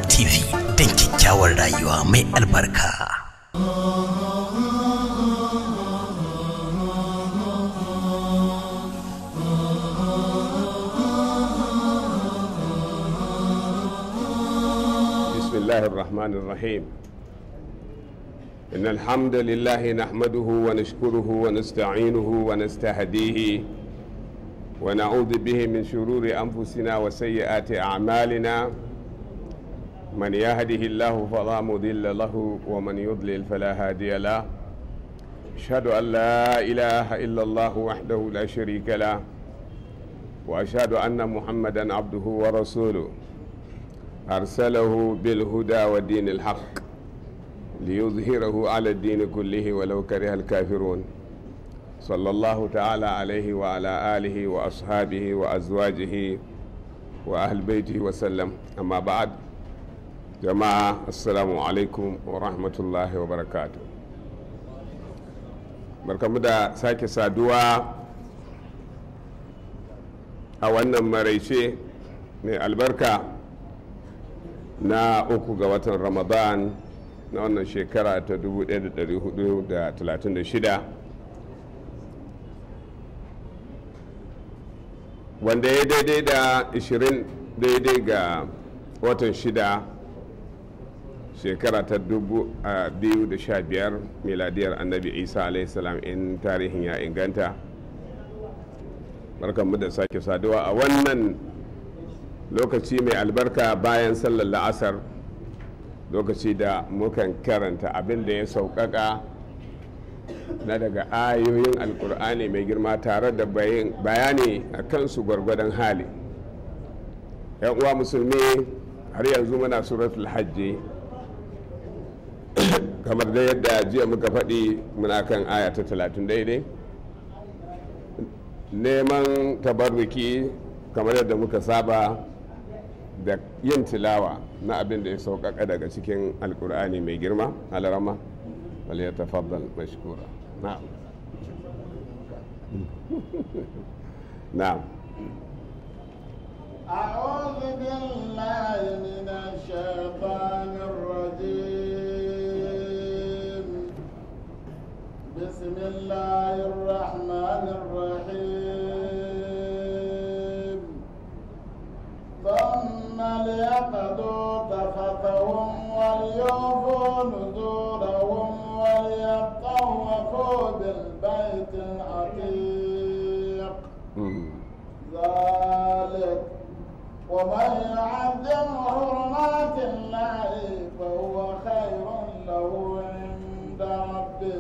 TV don kyakkyawar rayuwa mai albarka. بسم الله الرحمن الرحيم إن الحمد لله نحمده ونشكره ونستعينه ونستهديه ونعوذ به من شرور أنفسنا وسيئات أعمالنا من يهده الله فلا مضل له ومن يضلل فلا هادي له أشهد أن لا إله إلا الله وحده لا شريك له وأشهد أن محمدا عبده ورسوله أرسله بالهدى ودين الحق ليظهره على الدين كله ولو كره الكافرون صلى الله تعالى عليه وعلى آله وأصحابه وأزواجه وأهل بيته وسلم أما بعد جماعة السلام عليكم ورحمة الله وبركاته barkamu da sake saduwa a wannan maraice mai albarka na uku ga watan ramadan na wannan shekara ta 1436 wanda ya daidai da 20 daidai ga watan shida shekara ta 2015 miladiyar annabi isa alaihissalam in tarihin ya inganta barkanmu da sake saduwa a wannan lokaci mai albarka bayan sallar la'asar lokaci da mukan karanta abin da ya sauƙaƙa na daga ayoyin alkur'ani mai girma tare da bayani a kansu gwargwadon hali yan uwa musulmi har yanzu muna suratul hajji kamar da yadda jiya muka faɗi muna kan aya ta talatin daidai neman tabarruki kamar yadda muka saba da yin tilawa na abin da ya sauƙaƙa daga cikin alkur'ani mai girma alarama wal ya tafaddal mashkura na'am na'am أعوذ بالله من الشيطان الرجيم بسم الله الرحمن الرحيم ثم ليقضوا تفثهم وليوفوا نذورهم وليطوفوا بالبيت العتيق ذلك ومن يعظم حرمات الله فهو خير له عند ربه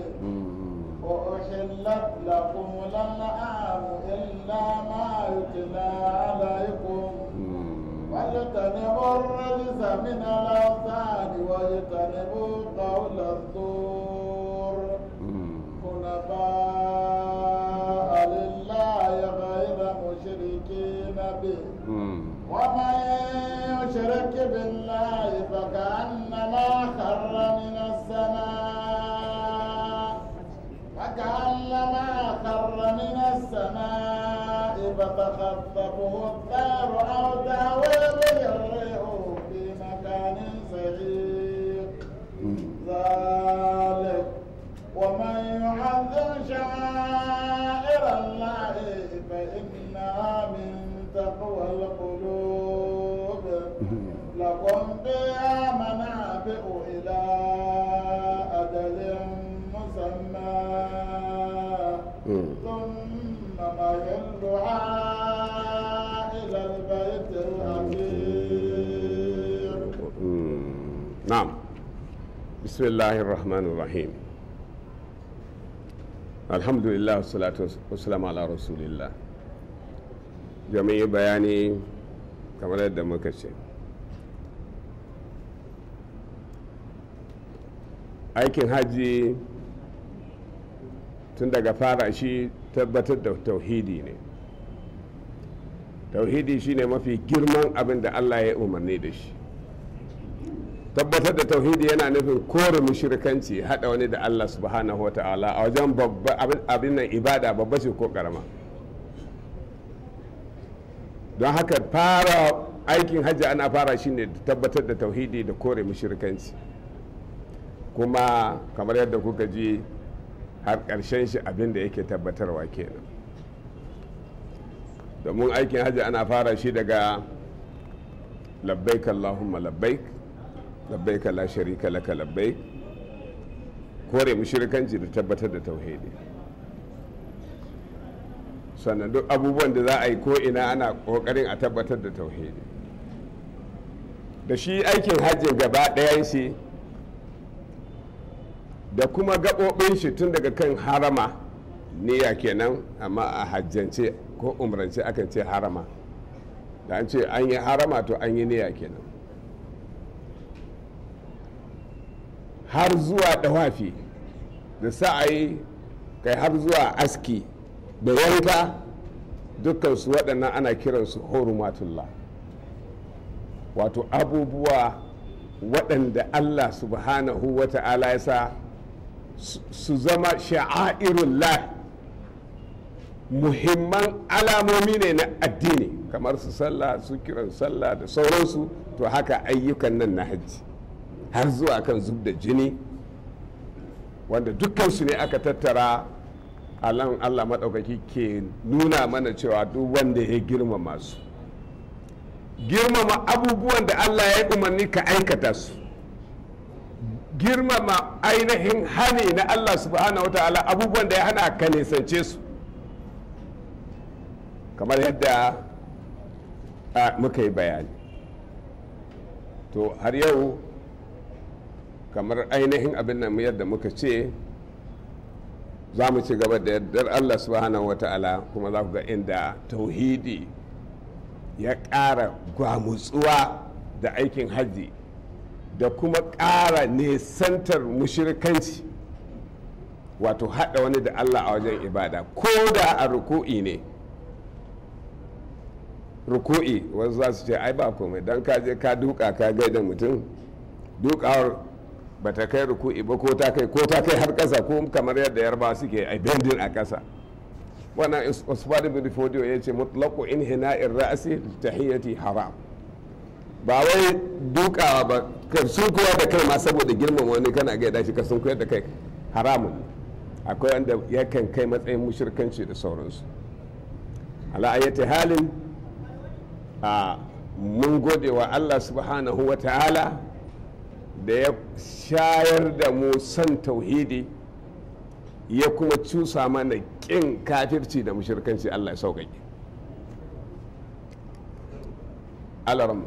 وأحلت لكم الأنعام إلا ما يتلى عليكم واجتنبوا الرجس من الأوثان واجتنبوا قول الزور حنفاء لله غير مشركين به ومن يشرك بالله فكأنما خر من السماء فكأنما خر من السماء فتخطفه الطير أو تهوي به الريح في مكان سحيق ذلك ومن يعظم شعائر الله فإنها من تقوى القلوب لكم بها منافع إلى أجل مسمى ثم مهلها إلى البيت العتيق نعم بسم الله الرحمن الرحيم الحمد لله والصلاة والسلام على رسول الله jami'i bayani kamar yadda muka ce aikin hajji tun daga fara shi tabbatar da tauhidi ne tauhidi shine mafi girman abin da allah ya umarni da shi tabbatar da tauhidi yana nufin kore mushrikanci hada wani da Allah subhanahu wa ta'ala a wajen abin nan ibada babba ce ko karama don haka fara aikin hajji ana fara shi ne da tabbatar da tauhidi da kore mushrikanci kuma kamar yadda kuka ji har ƙarshen shi abin da yake tabbatarwa kenan domin aikin hajji ana fara shi daga labbaik allahumma labbaik labbaik la sharika laka labbaik kore mushrikanci da tabbatar da tauhidi sannan duk abubuwan da za a yi ko ina ana kokarin a tabbatar da tauhidi da shi aikin hajjin gaba ɗayan shi da kuma gaɓoɓin shi tun daga kan harama niyya kenan amma a hajjance ko umrance akan ce harama da an ce an yi harama to an yi niyya kenan har zuwa dawafi da sa'ayi kai har zuwa aski da yanka dukkansu waɗannan ana kiransu horumatullah wato abubuwa waɗanda allah subhanahu wa ta'ala ya sa su zama sha'airullah muhimman alamomi ne na addini kamar su sallah su kiran sallah da sauransu to haka ayyukan nan na hajji har zuwa kan zub da jini wanda dukkansu ne aka tattara alan allah maɗaukaki ke nuna mana cewa duk wanda ya girmama su girmama abubuwan da allah ya umarni ka aikata su girmama ainihin hani na allah subhanahu wa ta'ala abubuwan da ya hana ka nisance su kamar yadda muka yi bayani to har yau kamar ainihin abin nan yadda muka ce za mu ci gaba da yardar allah subhanahu wa ta'ala kuma za ku ga inda tauhidi ya ƙara gwamutsuwa da aikin hajji da kuma ƙara nesantar mushirikanci wato haɗa wani da allah a wajen ibada ko da a ruku'i ne ruku'i wasu za su ce ai ba komai don ka je ka duka ka gaida mutum dukawar ba ta kai ruku'i ba ko ta kai ko ta kai har ƙasa ko kamar yadda yarba suke a bendin a ƙasa wannan usman bin fodiyo ya ce mutlaqu in hina'ir ra'si tahiyyati haram ba wai dukawa ba ka sun koyar da kai ma saboda girman wani kana gaida shi ka sun koyar da kai haramun akwai wanda yakan kai matsayin mushirkanci da sauransu ala ayyati halin a mun gode wa Allah subhanahu wa ta'ala da ya shayar da mu son tauhidi ya kuma cusa mana ƙin kafirci da mushirkanci Allah ya sauƙaƙe alarmu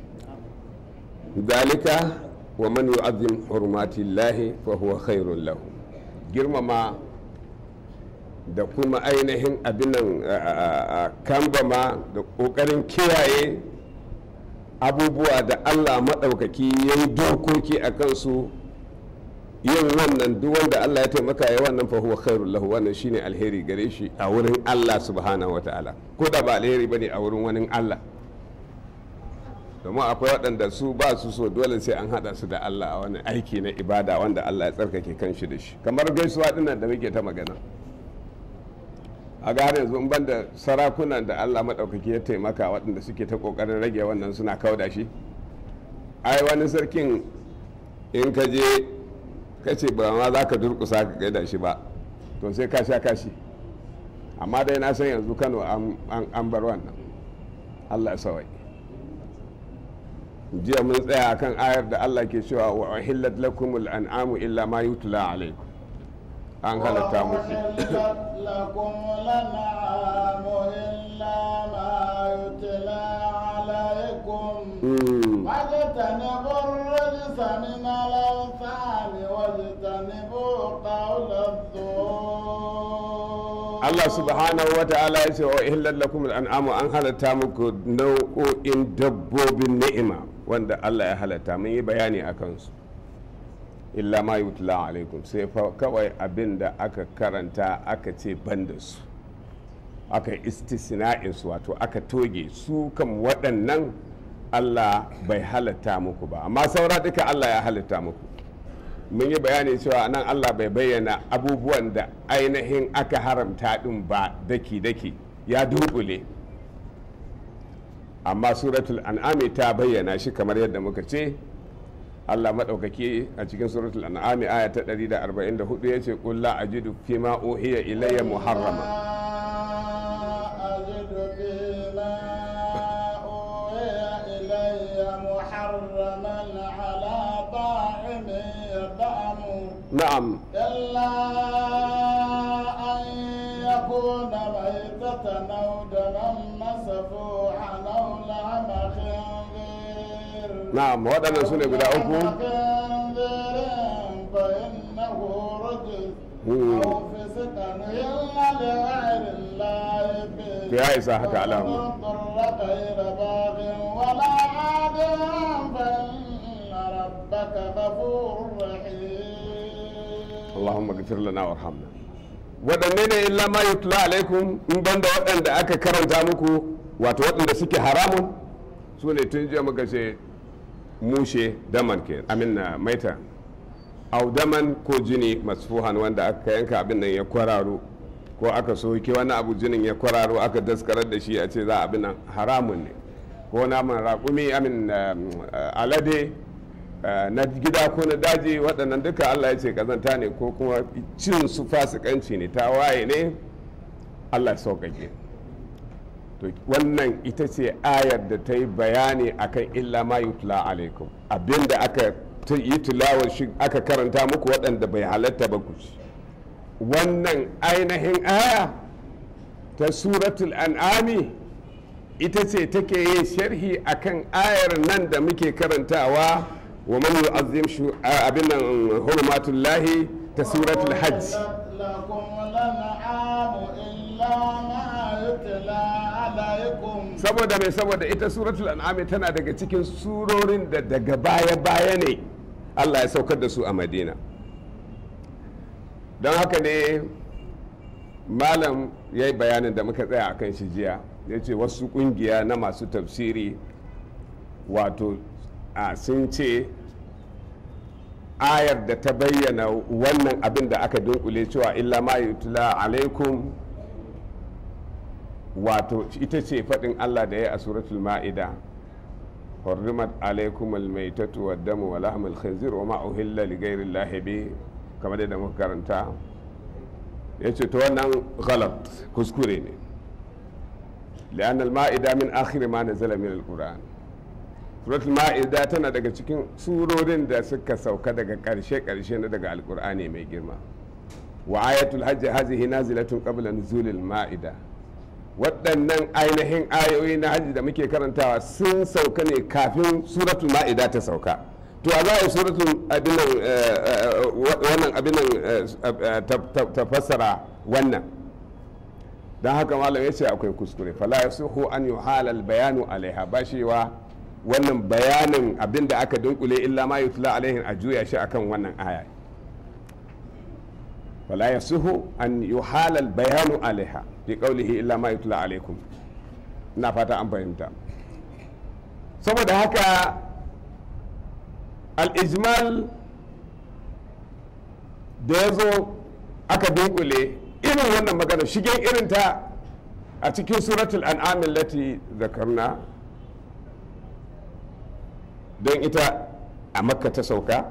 dalika wa man yu'azzim hurmati llahi fa huwa khairun lahu girmama da kuma ainihin abinan kambama da ƙoƙarin kiyaye abubuwa da allah maɗaukaki ya yi dokoki a kansu yin wannan duk wanda allah ya taimaka ya wannan fahuwa khairul lahu wannan shine alheri gare shi a wurin allah subhanahu wa ta'ala ko da ba alheri bane a wurin wani allah domin akwai waɗanda su ba su so dole sai an haɗa su da allah a wani aiki na ibada wanda allah ya tsarkake kanshi da shi kamar gaisuwa dinnan da muke ta magana a ga har yanzu in ban da sarakunan da allah maɗaukaki ya taimaka waɗanda suke ta ƙoƙarin rage wannan suna kauda shi ai wani sarkin in ka je ka ce ba ma za ka durƙusa ka gaida shi ba to sai ka sha kashi amma dai na san yanzu kano an bar wannan allah sawai jiya mun tsaya kan ayar da allah ke cewa wa ahillat lakumul an'amu illa ma yutla alaikum an halatta muku لكم الأنعام إلا ما يتلى عليكم واجتنبوا الرجس من الأوثان واجتنبوا قول الزور Allah subhanahu wa ta'ala ya ce wa ihillar lakum al'amu an halatta muku nau'o'in dabbobin ni'ima wanda Allah ya halatta mun yi bayani a kansu illa ma yutla alaikum sai fa kawai abin da aka karanta aka ce ban da su aka istisna'in su wato aka toge su kan waɗannan Allah bai halatta muku ba amma saura duka Allah ya halatta muku mun yi bayani cewa nan Allah bai bayyana abubuwan da ainihin aka haramta ɗin ba daki-daki ya dunkule amma suratul an'ami ta bayyana shi kamar yadda muka ce Allah maɗaukaki a cikin suratul an'ami aya ta 144 ya ce ƙulla a jidu fi ma uhiya ilayya muharrama أجد فيما أوحي إلي محرما على طاعم يطعمه na'am إلا أن يكون ميتة أو دما مسفوحا أو لحم خنزير na'am waɗannan su ne guda uku لحم خنزير فإنه رجس مم. أو فسقا إلا لغير الله به يا إسحاق علامة. ومن اضطر غير باغ ولا عاد فإن ربك غفور رحيم Allahumma gafir lana warhamna waɗanne ne illa ma yutla alaikum in banda waɗanda aka karanta muku wato waɗanda suke haramun su ne tun jiya muka ce mushe daman ke amin na maita au daman ko jini masfuhan wanda aka yanka abin nan ya kwararo ko aka soke wani abu jinin ya kwararo aka daskarar da shi a ce za abin nan haramun ne ko naman raƙumi amin um, uh, alade Uh, na gida ko na daji waɗannan duka Allah ya ce kazanta ne ko kuma cin su fasikanci ne ta waye ne Allah ya sauƙaƙe to wannan ita ce ayar da ta yi bayani akan illa ma yutla alaikum abinda aka ta yi tilawar shi aka karanta muku waɗanda bai halatta ba ku ci wannan ainihin aya ta suratul an'ami ita ce take yin sharhi akan ayar nan da muke karantawa wa man yu'azzim shu abin nan hurmatullahi ta suratul hajj أحلت لكم الأنعام إلا ما يتلى عليكم saboda mai saboda ita suratul an'ami tana daga cikin surorin da daga baya baya ne Allah ya saukar da su a Madina don haka ne malam ya yi bayanin da muka tsaya a kan shi jiya ya ce wasu kungiya na masu tafsiri wato a sun ce ayar da ta bayyana wannan abin da aka dunkule cewa illa ma yutla alaikum wato ita ce faɗin Allah da ya a suratul ma'ida hurrimat alaikum almaitatu waddamu wa lahmul khinzir wa ma uhilla li ghairi llahi bi kamar da muka karanta yace to wannan ghalat kuskure ne لأن المائدة من آخر ما نزل من القرآن suratul ma'ida tana daga cikin surorin da suka sauka daga karshe-karshe na daga alkur'ani mai girma wa ayatul hajji hazihi nazilatun qabla nuzulil ma'ida waɗannan ainihin ayoyi na hajji da muke karantawa sun sauka ne kafin suratul ma'ida ta sauka to a za a yi suratul abinan wannan abinan ta fassara wannan don haka malam ya ce akwai kuskure fala ya suhu an yi halal bayanu alaiha ba shewa wannan bayanin abin da aka dunkule illa ma yutla alaihin a juya shi akan wannan aya fala ya suhu an yi halal bayanu alaiha fi qawlihi illa ma yutla alaikum ina fata an fahimta saboda haka al-ijmal da ya zo aka dunkule irin wannan magana shigen irin ta a cikin suratul an'amin lati zakarna don ita a makka ta sauka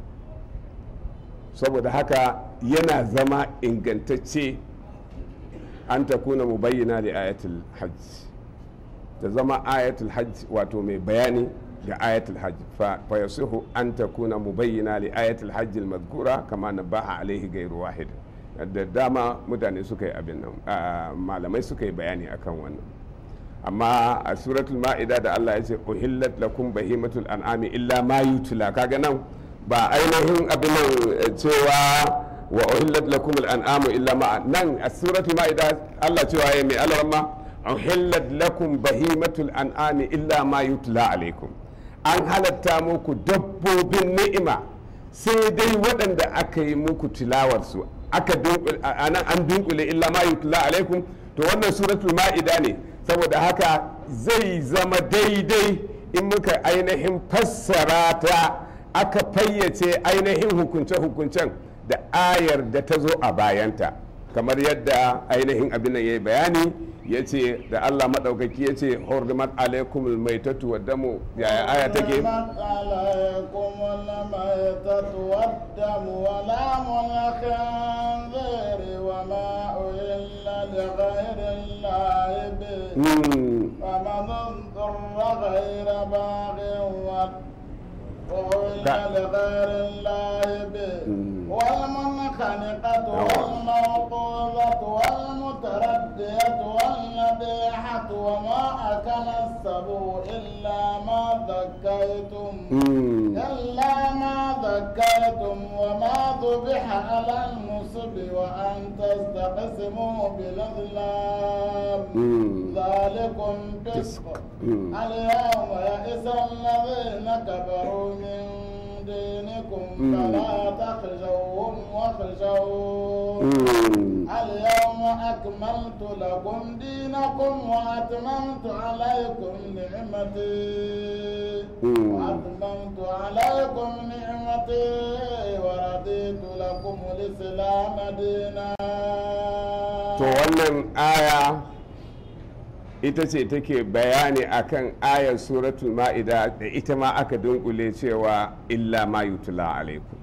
saboda haka yana zama ingantacce an ta kuna mu bayyana da ayatul hajj ta zama ayatul hajj wato mai bayani ga ayatul hajj fa yasihu an ta kuna mu bayyana da ayatul hajj al kama na baha alaihi gairu wahid da dama mutane suka yi abin nan malamai suka yi bayani akan wannan amma a suratul ma'ida da Allah ya ce uhillat lakum bahimatul an'ami illa ma yutla kaga nan ba ainihin abin nan cewa wa uhillat lakum al'an'amu illa ma nan a suratul ma'ida Allah cewa ya mai alarma uhillat lakum bahimatul an'ami illa ma yutla alaikum an halatta muku dabbobin ni'ima sai dai waɗanda aka yi muku tilawarsu aka dunkule anan an dunkule illa ma yutla alaikum to wannan suratul ma'ida ne saboda haka zai zama daidai in muka ainihin fassara ta aka fayyace ainihin hukunce-hukuncen da ayar da ta zo a bayanta kamar yadda ainihin abin nan yayi bayani ya ce da Allah maɗaukaki ya ce hurrimat alaikumul maitatu wa damu yaya aya take حرمت عليكم الميتة والدم ولحم الخنزير وما أهل لغير الله به Mm, فمن اضطر غير باغ وأهل لا. لغير الله به مم. والمنخنقة نعم. والموقوذة والمتردية والنبيحة وما أكل السبع إلا ما ذكيتم mm, إلا ما ذكيتم وما ذبح على النصب وأن تستقسموا بالأظلام mm. ذلكم فسق مم. اليوم يئس الذين كفروا من دينكم مم. فلا تخشوهم واخشون Mm. اليوم أكملت لكم دينكم وأتممت عليكم نعمتي مم. وأتممت عليكم نعمتي ورضيت لكم الإسلام دينا to wannan aya ita ce take bayani akan ayar suratul ma'ida da ita ma aka dunkule cewa illa ma yutula alaikum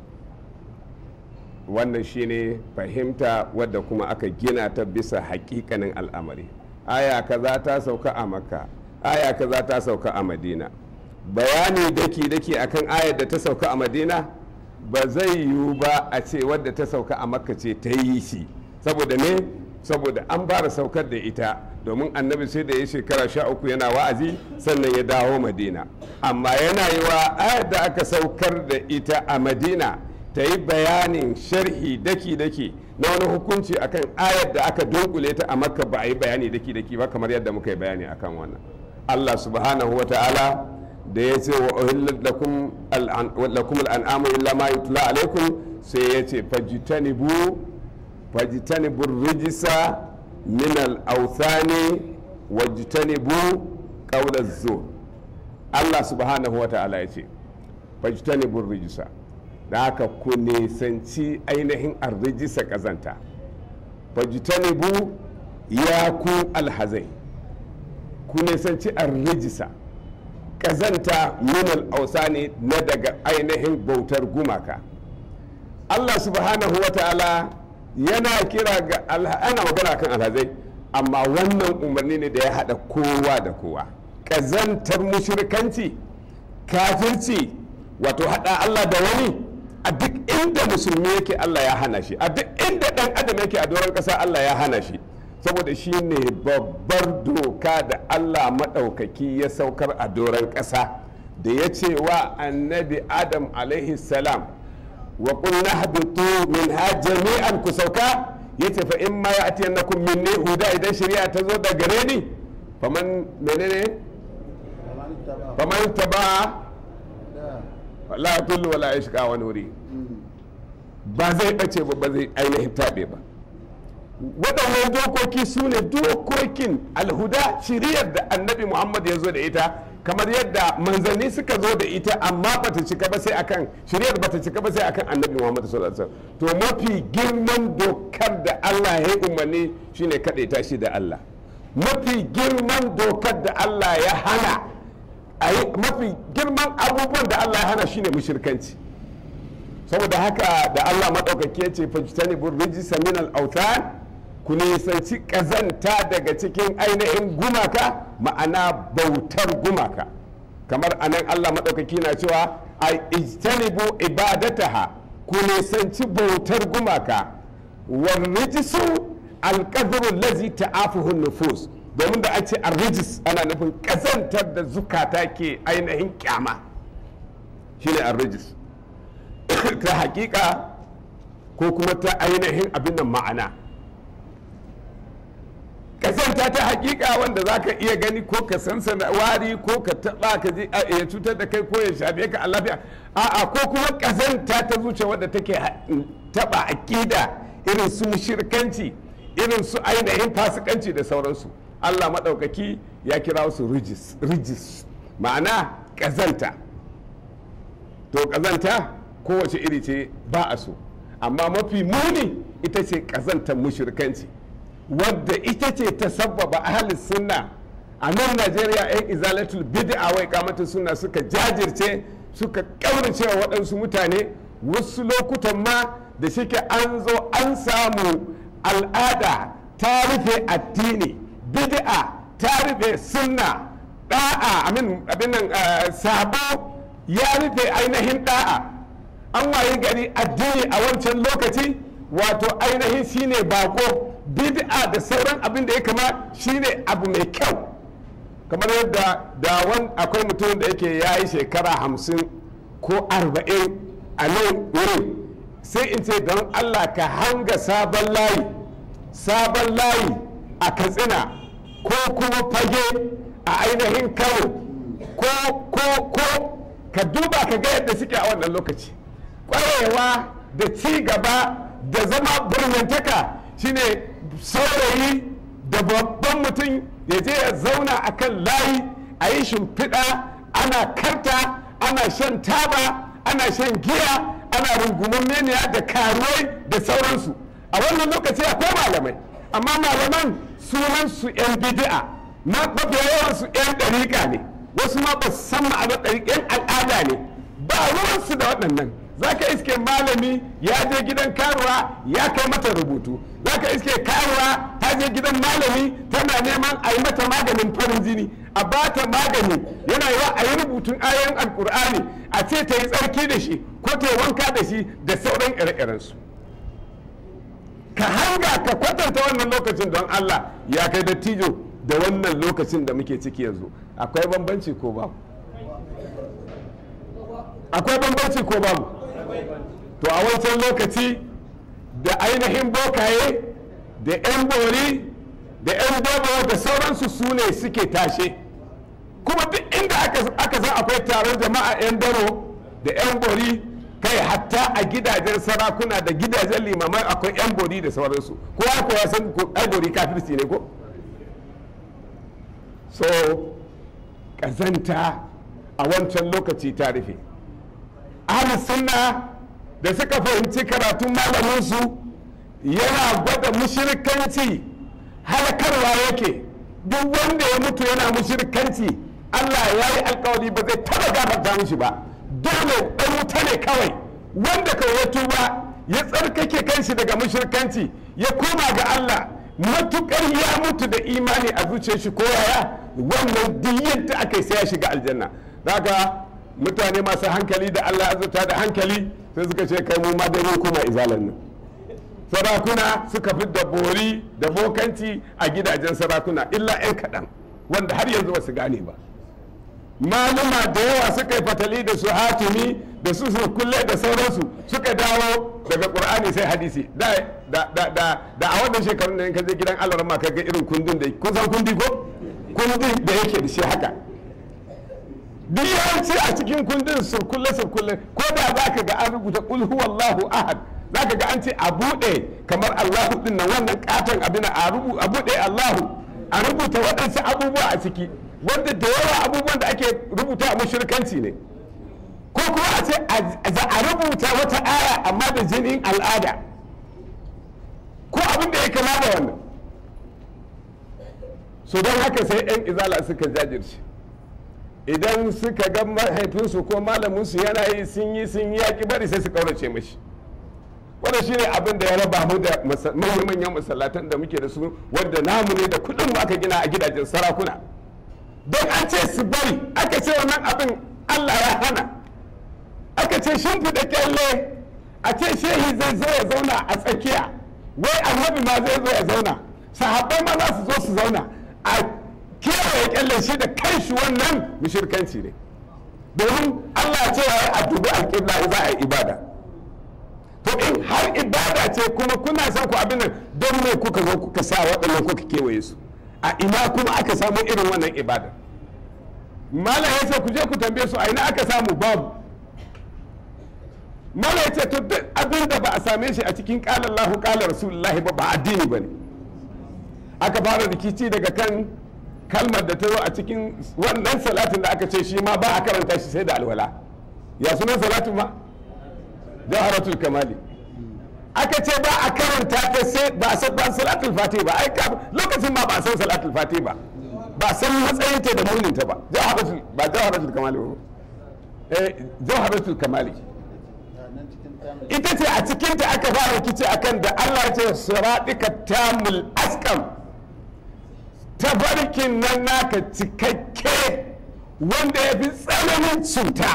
wannan shine fahimta wadda kuma aka gina ta bisa hakikanin al'amari aya kaza ta sauka a makka aya kaza ta sauka a madina bayani daki-daki akan ayar da ta sauka a madina ba zai yiwu ba a ce wadda ta sauka a makka ce ta yi shi saboda ne saboda an fara saukar da ita domin annabi sai da ya shekara sha uku yana wa'azi sannan ya dawo madina amma yana yi wa ayar da aka saukar da ita a madina ta yi bayanin sharhi daki-daki na wani hukunci akan ayar da aka dunkule ta a makka ba a yi bayani daki-daki ba kamar yadda muka yi bayani akan wannan allah subhanahu wa ta'ala da ya ce wa uhillat lakum al'an- lakum al'an'amu illa ma yutla alaikum sai ya ce fajitanibu fajitanibu rijisa min al'authani wajitanibu qawla zur Allah subhanahu wa ta'ala ya ce fajitanibu rijisa da haka ku nisanci ainihin arrijisa kazanta fajitanibu ya ku alhazai ku nisanci arrijisa kazanta minal ausani na daga ainihin bautar gumaka Allah subhanahu wa ta'ala yana kira ga alha- ana magana kan alhazai amma wannan umarni ne da ya haɗa kowa da kowa ƙazantar mushrikanci kafirci wato haɗa Allah da wani a duk inda musulmi yake Allah ya hana shi a duk inda ɗan adam yake a doron ƙasa Allah ya hana shi saboda shi ne babbar doka da Allah maɗaukaki ya saukar a doron ƙasa da ya ce wa annabi adam alaihi salam wa qulna habitu minha jami'an ku sauka yace fa in ma ya'tiyannakum minni huda idan shari'a ta zo da gare ni faman menene faman taba la tullu wala yashqa wani wuri ba zai bace ba ba zai ainihin tabe ba waɗannan dokoki su ne dokokin alhuda shiriyar da annabi muhammad ya zo da ita kamar yadda manzanni suka zo da ita amma bata cika ba sai akan shiriyar bata cika ba sai akan annabi muhammad sallallahu alaihi wasallam to mafi girman dokar da allah ya yi umarni shine kaɗaita shi da allah mafi girman dokar da allah ya hana a yi mafi girman abubuwan da allah ya hana shine mushirkanci saboda haka da Allah maɗaukaki ya ce fajitani bur rijisa min al-autan ku nisanci ƙazanta daga cikin ainihin gumaka ma'ana bautar gumaka kamar anan Allah maɗaukaki na cewa a ijtanibu ibadataha ku nisanci bautar gumaka war rijisu alƙadru lazi ta'afuhu nufus domin da a ce rijis ana nufin ƙazantar da zukata ke ainihin kyama shine ar-rijis ta hakika ko kuma ta ainihin abin nan ma'ana kasanta ta hakika wanda za ka iya gani ko ka sansana wari ko ka taba ka ji a- ya cutar da kai ko ya shafe ka a lafiya a'a ko kuma kazanta ta zuciya wadda take ha- taba akida irin su mushirkanci irin su ainihin fasikanci da sauransu Allah maɗaukaki ya kira su rijis rijis ma'ana kazanta to kazanta kowace iri ce ba a so amma mafi muni ita ce ƙazantar mushrikanci wadda ita ce ta sabbaba ahalin sunna a nan najeriya 'yan izalatul bid'a wai kamatin sunna suka jajirce suka ƙaurace wa waɗansu mutane wasu lokutan ma da shike an zo an samu al'ada ta rufe addini bid'a ta rufe sunna da'a abin nan sabo ya rufe ainihin da'a an waye gari addini a wancan lokaci wato ainihin shine bako bid'a da sauran abin da ya kama shine abu mai kyau kamar yadda da wani akwai mutum da yake ya yi shekara hamsin ko arba'in a nan wurin sai in ce don allah ka hanga sabon layi sabon layi a katsina ko kuma fage a ainihin kano ko ko ko ka duba ka ga yadda suke a wannan lokaci kwarewa da ci gaba da zama birnantaka shine saurayi da babban mutum ya je ya zauna a kan layi a yi shimfiɗa ana karta ana shan taba ana shan giya ana rungumin meniya da karuwai da sauransu a wannan lokaci akwai malamai amma malaman sunansu 'yan bidi'a mafiya yawansu 'yan ɗariƙa ne wasu ma ba su san ma'anar ɗariƙa 'yan al'ada ne ba ruwansu da waɗannan za ka iske malami ya je gidan karuwa ya kai mata rubutu za ka iske karuwa ta je gidan malami tana neman a yi mata maganin farin jini a ba ta magani yana yiwa a yi rubutun ayoyin alkur'ani a ce ta yi tsarki da shi ko ta yi wanka da shi da sauran ire-irensu ka hanga ka kwatanta wannan lokacin don allah ya kai dattijo da wannan lokacin da muke ciki yanzu akwai bambanci ko babu akwai bambanci ko babu to a wancan lokaci da ainihin bokaye da 'yan bori da 'yan dabo da sauransu su ne suke tashe kuma duk inda aka san akwai taron jama'a 'yan daro da 'yan bori kai hatta a gidajen sarakuna da gidajen limamai akwai 'yan bori da sauransu kowa ko ya san ai bori kafirci ne ko so kazanta a wancan lokaci ta rufe ahlus sunna da suka fahimci karatun malaminsu yana gwada mushirikanci halakarwa yake duk wanda ya mutu yana mushirikanci Allah ya yi alkawari ba zai taba gafarta mishi ba dole ɗan wuta ne kawai wanda kawai ya tuba ya tsarkake kanshi daga mushirikanci ya koma ga Allah matukar ya mutu da imani a zuciyar shi ko yaya wannan duk yadda aka yi sai ya shiga aljanna daga mutane masu hankali da Allah azurta da hankali sai suka ce kai mu ma dai mun koma izalan nan sarakuna suka fi da bori da bokanci a gidajen sarakuna illa 'yan kaɗan wanda har yanzu ba su gane ba maluma da yawa suka yi fatali da su hatimi da su su kulle da sauransu suka dawo daga qur'ani sai hadisi da da da da da a wannan shekarun da in ka je gidan Allah ma ka ga irin kundin da kun san kundi ko kundin da yake da shi haka duk yawanci a cikin kundin surkulle surkulle ko da za ka ga an rubuta kul huwallahu ahad za ka ga an ce a buɗe kamar allahu din nan wannan katon abin a buɗe allahu a rubuta waɗansu abubuwa a ciki wanda da yawa abubuwan da ake rubuta a mashirkanci ne ko kuma a ce a rubuta wata aya amma da jinin al'ada ko abin da ya kama da wannan so don haka sai 'yan izala suka jajirce idan suka ga mahaifinsu ko malaminsu yana yi sun yi sun yi yaƙi bari sai su ƙaurace mashi wanda shi ne abin da ya raba mu da manyan masallatan da muke da su wanda namu ne da kuɗin mu aka gina a gidajen sarakuna don an ce su bari aka ce wannan abin allah ya hana aka ce shimfiɗa kyalle a ce shehi zai zo ya zauna a tsakiya wai annabi ma zai zo ya zauna sahabbai ma za su zo su zauna a kewaye kyalle shi da kanshi wannan mushirkanci ne domin Allah ce ya a dubi alƙibla za a yi ibada to in har ibada ce kuma kuna son ku abin nan don me kuka zo kuka sa waɗannan kuka kewaye su a ina kuma aka samu irin wannan ibada mala ya ce ku je ku tambaye su a ina aka samu babu mala ya ce to duk abin da ba a same shi a cikin ƙalar lahu ƙalar rasulullahi ba ba addini ba ne aka fara rikici daga kan kalmar da ta zo a cikin wannan salatin da aka ce shi ma ba a karanta shi sai da alwala ya sunan salatin ma jawharatul kamali aka ce ba a karanta ta sai ba a san ba salatul fati ba ai ka lokacin ma ba a san salatul fati ba ba a san matsayin ta da munin ta ba jawharatul ba jawharatul kamali ba eh jawharatul kamali nan cikin tamil ita ce a cikin ta aka fara rikici akan da Allah ya ce siratika tamul askam tabarkin nan naka cikakke wanda ya fi tsananin cuta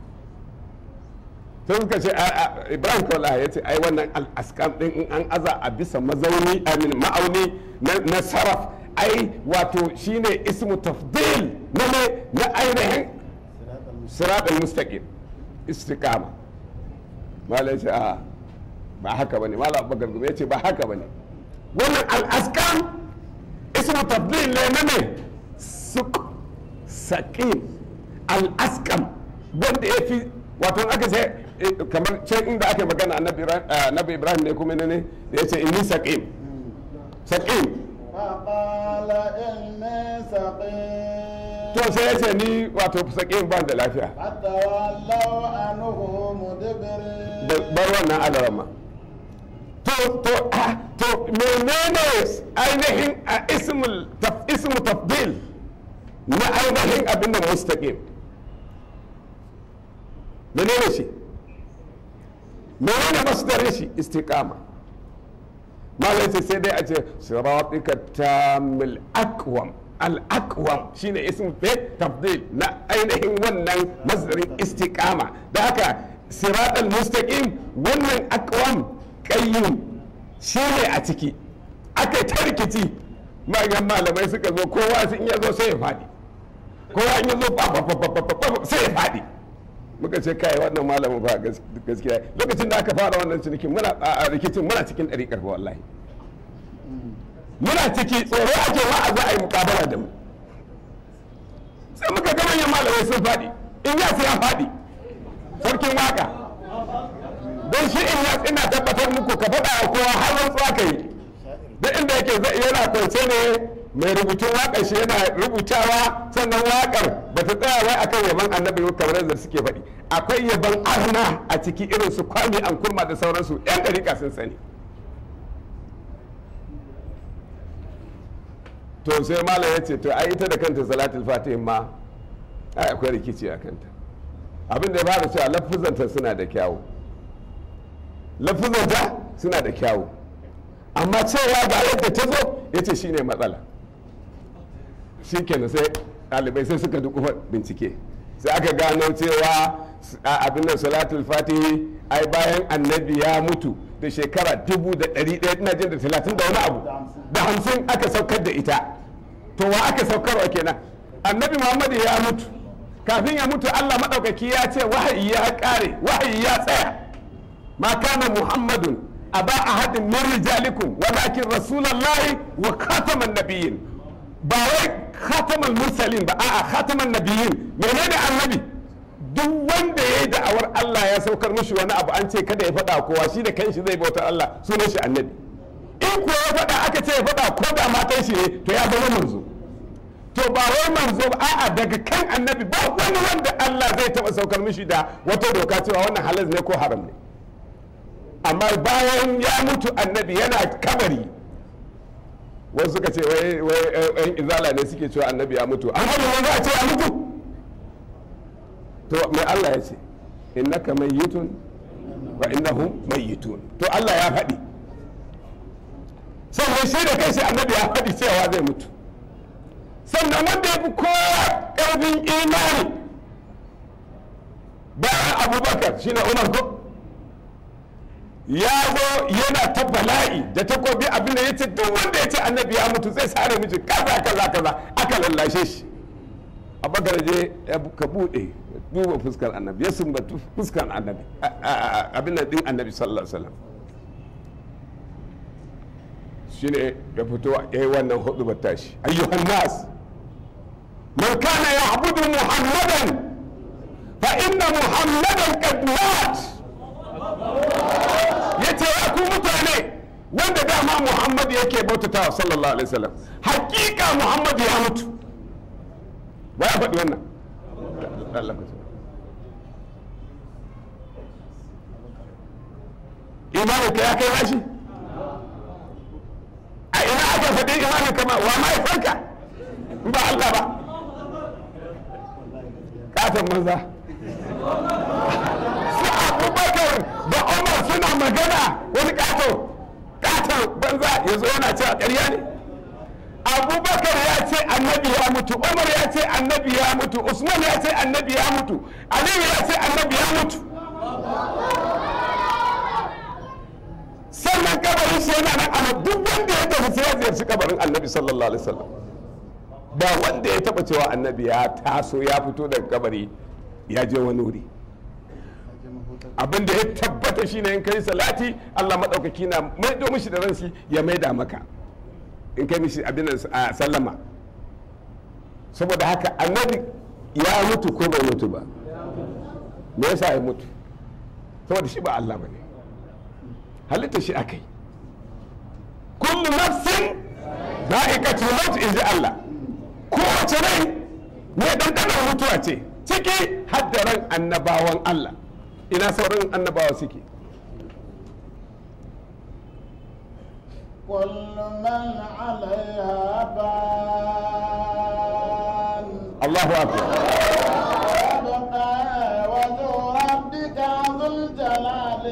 sai suka ce a- a- ibrahim kawai ya ce ai wannan al'askam din in an aza a bisa mazauni amin ma'auni na na saraf ai wato shine ismu tafdil na ne na ainihin sirat al-mustaqim istiqama malai ce a ba haka bane malam abubakar gumi ya ce ba haka bane wannan al'askam ismu tafdil ne na ne suk saƙin al'askam wanda ya fi wato aka ce eh, kamar can inda aka yi magana annabi Ibrahim- eh, annabi ibrahim ne kuma ne ne da ya ce inni saƙin saƙin فقال إني سقيم to sai ya ce ni wato saƙin ba da lafiya فتولوا عنه مدبرين da bar wannan alarama to to ah, to menene ainihin a ismul taf, ismu tafdil na ainihin abin da mustaqim menene shi menene masdarin shi istiqama malai ce sai dai a ce siratika tamil aqwam al aqwam shine ismu fi tafdil na ainihin wannan masdarin istiqama da haka siratal mustaqim wannan aqwam qayyum shine a ciki aka yi ta rikici manyan malamai suka zo kowa sun ya zo sai ya faɗi kowa in ya zo ba- ba- ba- ba- ba- ba- sai ya faɗi muka ce kai wannan malamin ba gas- gaskiya lokacin da aka fara wannan cinikin muna a a rikicin muna cikin ɗariƙar ba wallahi muna ciki tsoro ake ma a za a yi mukabala da mu sai muka ga manyan malamai sun faɗi in ya sai ya faɗi sarkin waka don shi in ya ina tabbatar muku ka faɗa a kowa har rantsuwa ka yi duk inda yake zai yana kwance ne mai rubutun waƙar shi yana rubutawa sannan waƙar ba ta tsaya wai akan yaban annabi kamar yadda suke faɗi akwai yaban arna a ciki irin su kwami an kurma da sauransu yan ɗariƙa sun sani to sai malam ya ce to ai ita da kanta salatul fatih ma ai akwai rikici a kanta abin da ya fara cewa lafuzanta suna da kyawu lafuzanta suna da kyawu amma cewa ga yadda ta zo ya ce shine matsala shi kenan sai ɗalibai sai suka duk bincike sai aka gano cewa a abin da salatul fatihi ai bayan annabi ya mutu da shekara dubu da ɗari ɗaya ina jin da talatin da wani abu da hamsin aka saukar da ita to wa aka saukarwa kenan annabi muhammadu ya mutu kafin ya mutu allah maɗaukaki ya ce wahayi ya ƙare wahayi ya tsaya ma kana muhammadun aba ahadin min rijalikum walakin rasulullahi wa khataman nabiyyin ba wai khatamal mursalin ba a'a khataman nabiyyin menene annabi duk wanda ya yi da'awar Allah ya saukar mishi wani abu an ce kada ya faɗa kowa shi da kanshi zai bauta Allah sunan shi annabi in kuwa ya faɗa aka ce ya faɗa ko da matan shi ne to ya zama manzo to ba wai manzo ba a'a daga kan annabi ba wani wanda Allah zai taɓa saukar mishi da wata doka cewa wannan halal ne ko haram ne amma bayan ya mutu annabi yana kabari wasu suka ce wai wai yan izala ne suke cewa annabi ya mutu an hada wanda a ce ya mutu to mai Allah ya ce innaka mayyitun wa innahum mayyitun to Allah ya faɗi sannan shi da kanshi annabi ya faɗi cewa zai mutu sannan wanda ya fi kowa ƙarfin imani bayan abubakar shine umar ko ya zo yana ta bala'i da takobi abin da ya ce duk wanda ya ce annabi ya mutu zai sare miji kaza kaza kaza aka lallashe shi abubakar je ya ka bude duba fuskar annabi ya sumbatu fuskar annabi abin da din annabi sallallahu alaihi wasallam shine ya fito ya yi wannan hudu tashi ayyuhan nas man kana ya'budu muhammadan fa inna muhammadan qad mat yace ya ku mutane wanda dama muhammad yake bautatawa sallallahu alaihi wasallam hakika muhammad ya mutu ba ya faɗi wannan Allah ka imanin ka ya kai nashi a ina aka faɗi imanin kama wa ma ya farka in ba Allah ba katon maza su abubakar da umar suna magana wani kato katon banza ya zo yana cewa ƙarya ne abubakar ya ce annabi ya mutu umar ya ce annabi ya mutu usman ya ce annabi ya mutu aliyu ya ce annabi ya mutu sannan kabarin shi yana nan amma duk wanda ya tafi sai ya ziyarci kabarin annabi sallallahu alaihi wasallam ba wanda ya taba cewa annabi ya taso ya fito daga kabari ya je wani wuri abin da ya tabbata shine in kai salati Allah madaukaki na maido mishi da ransi ya maida maka in kai mishi abin nan a sallama saboda haka annabi ya mutu ko bai mutu ba me yasa ya mutu saboda shi ba Allah bane halitta shi akai kullu nafsin za'iqatul maut inji Allah kowace rai ne dandanar mutuwa ce ciki haddaran annabawan Allah ina sauran annabawa suke كل من عليها فان Allahu akbar ويبقى وجه ربك ذو الجلال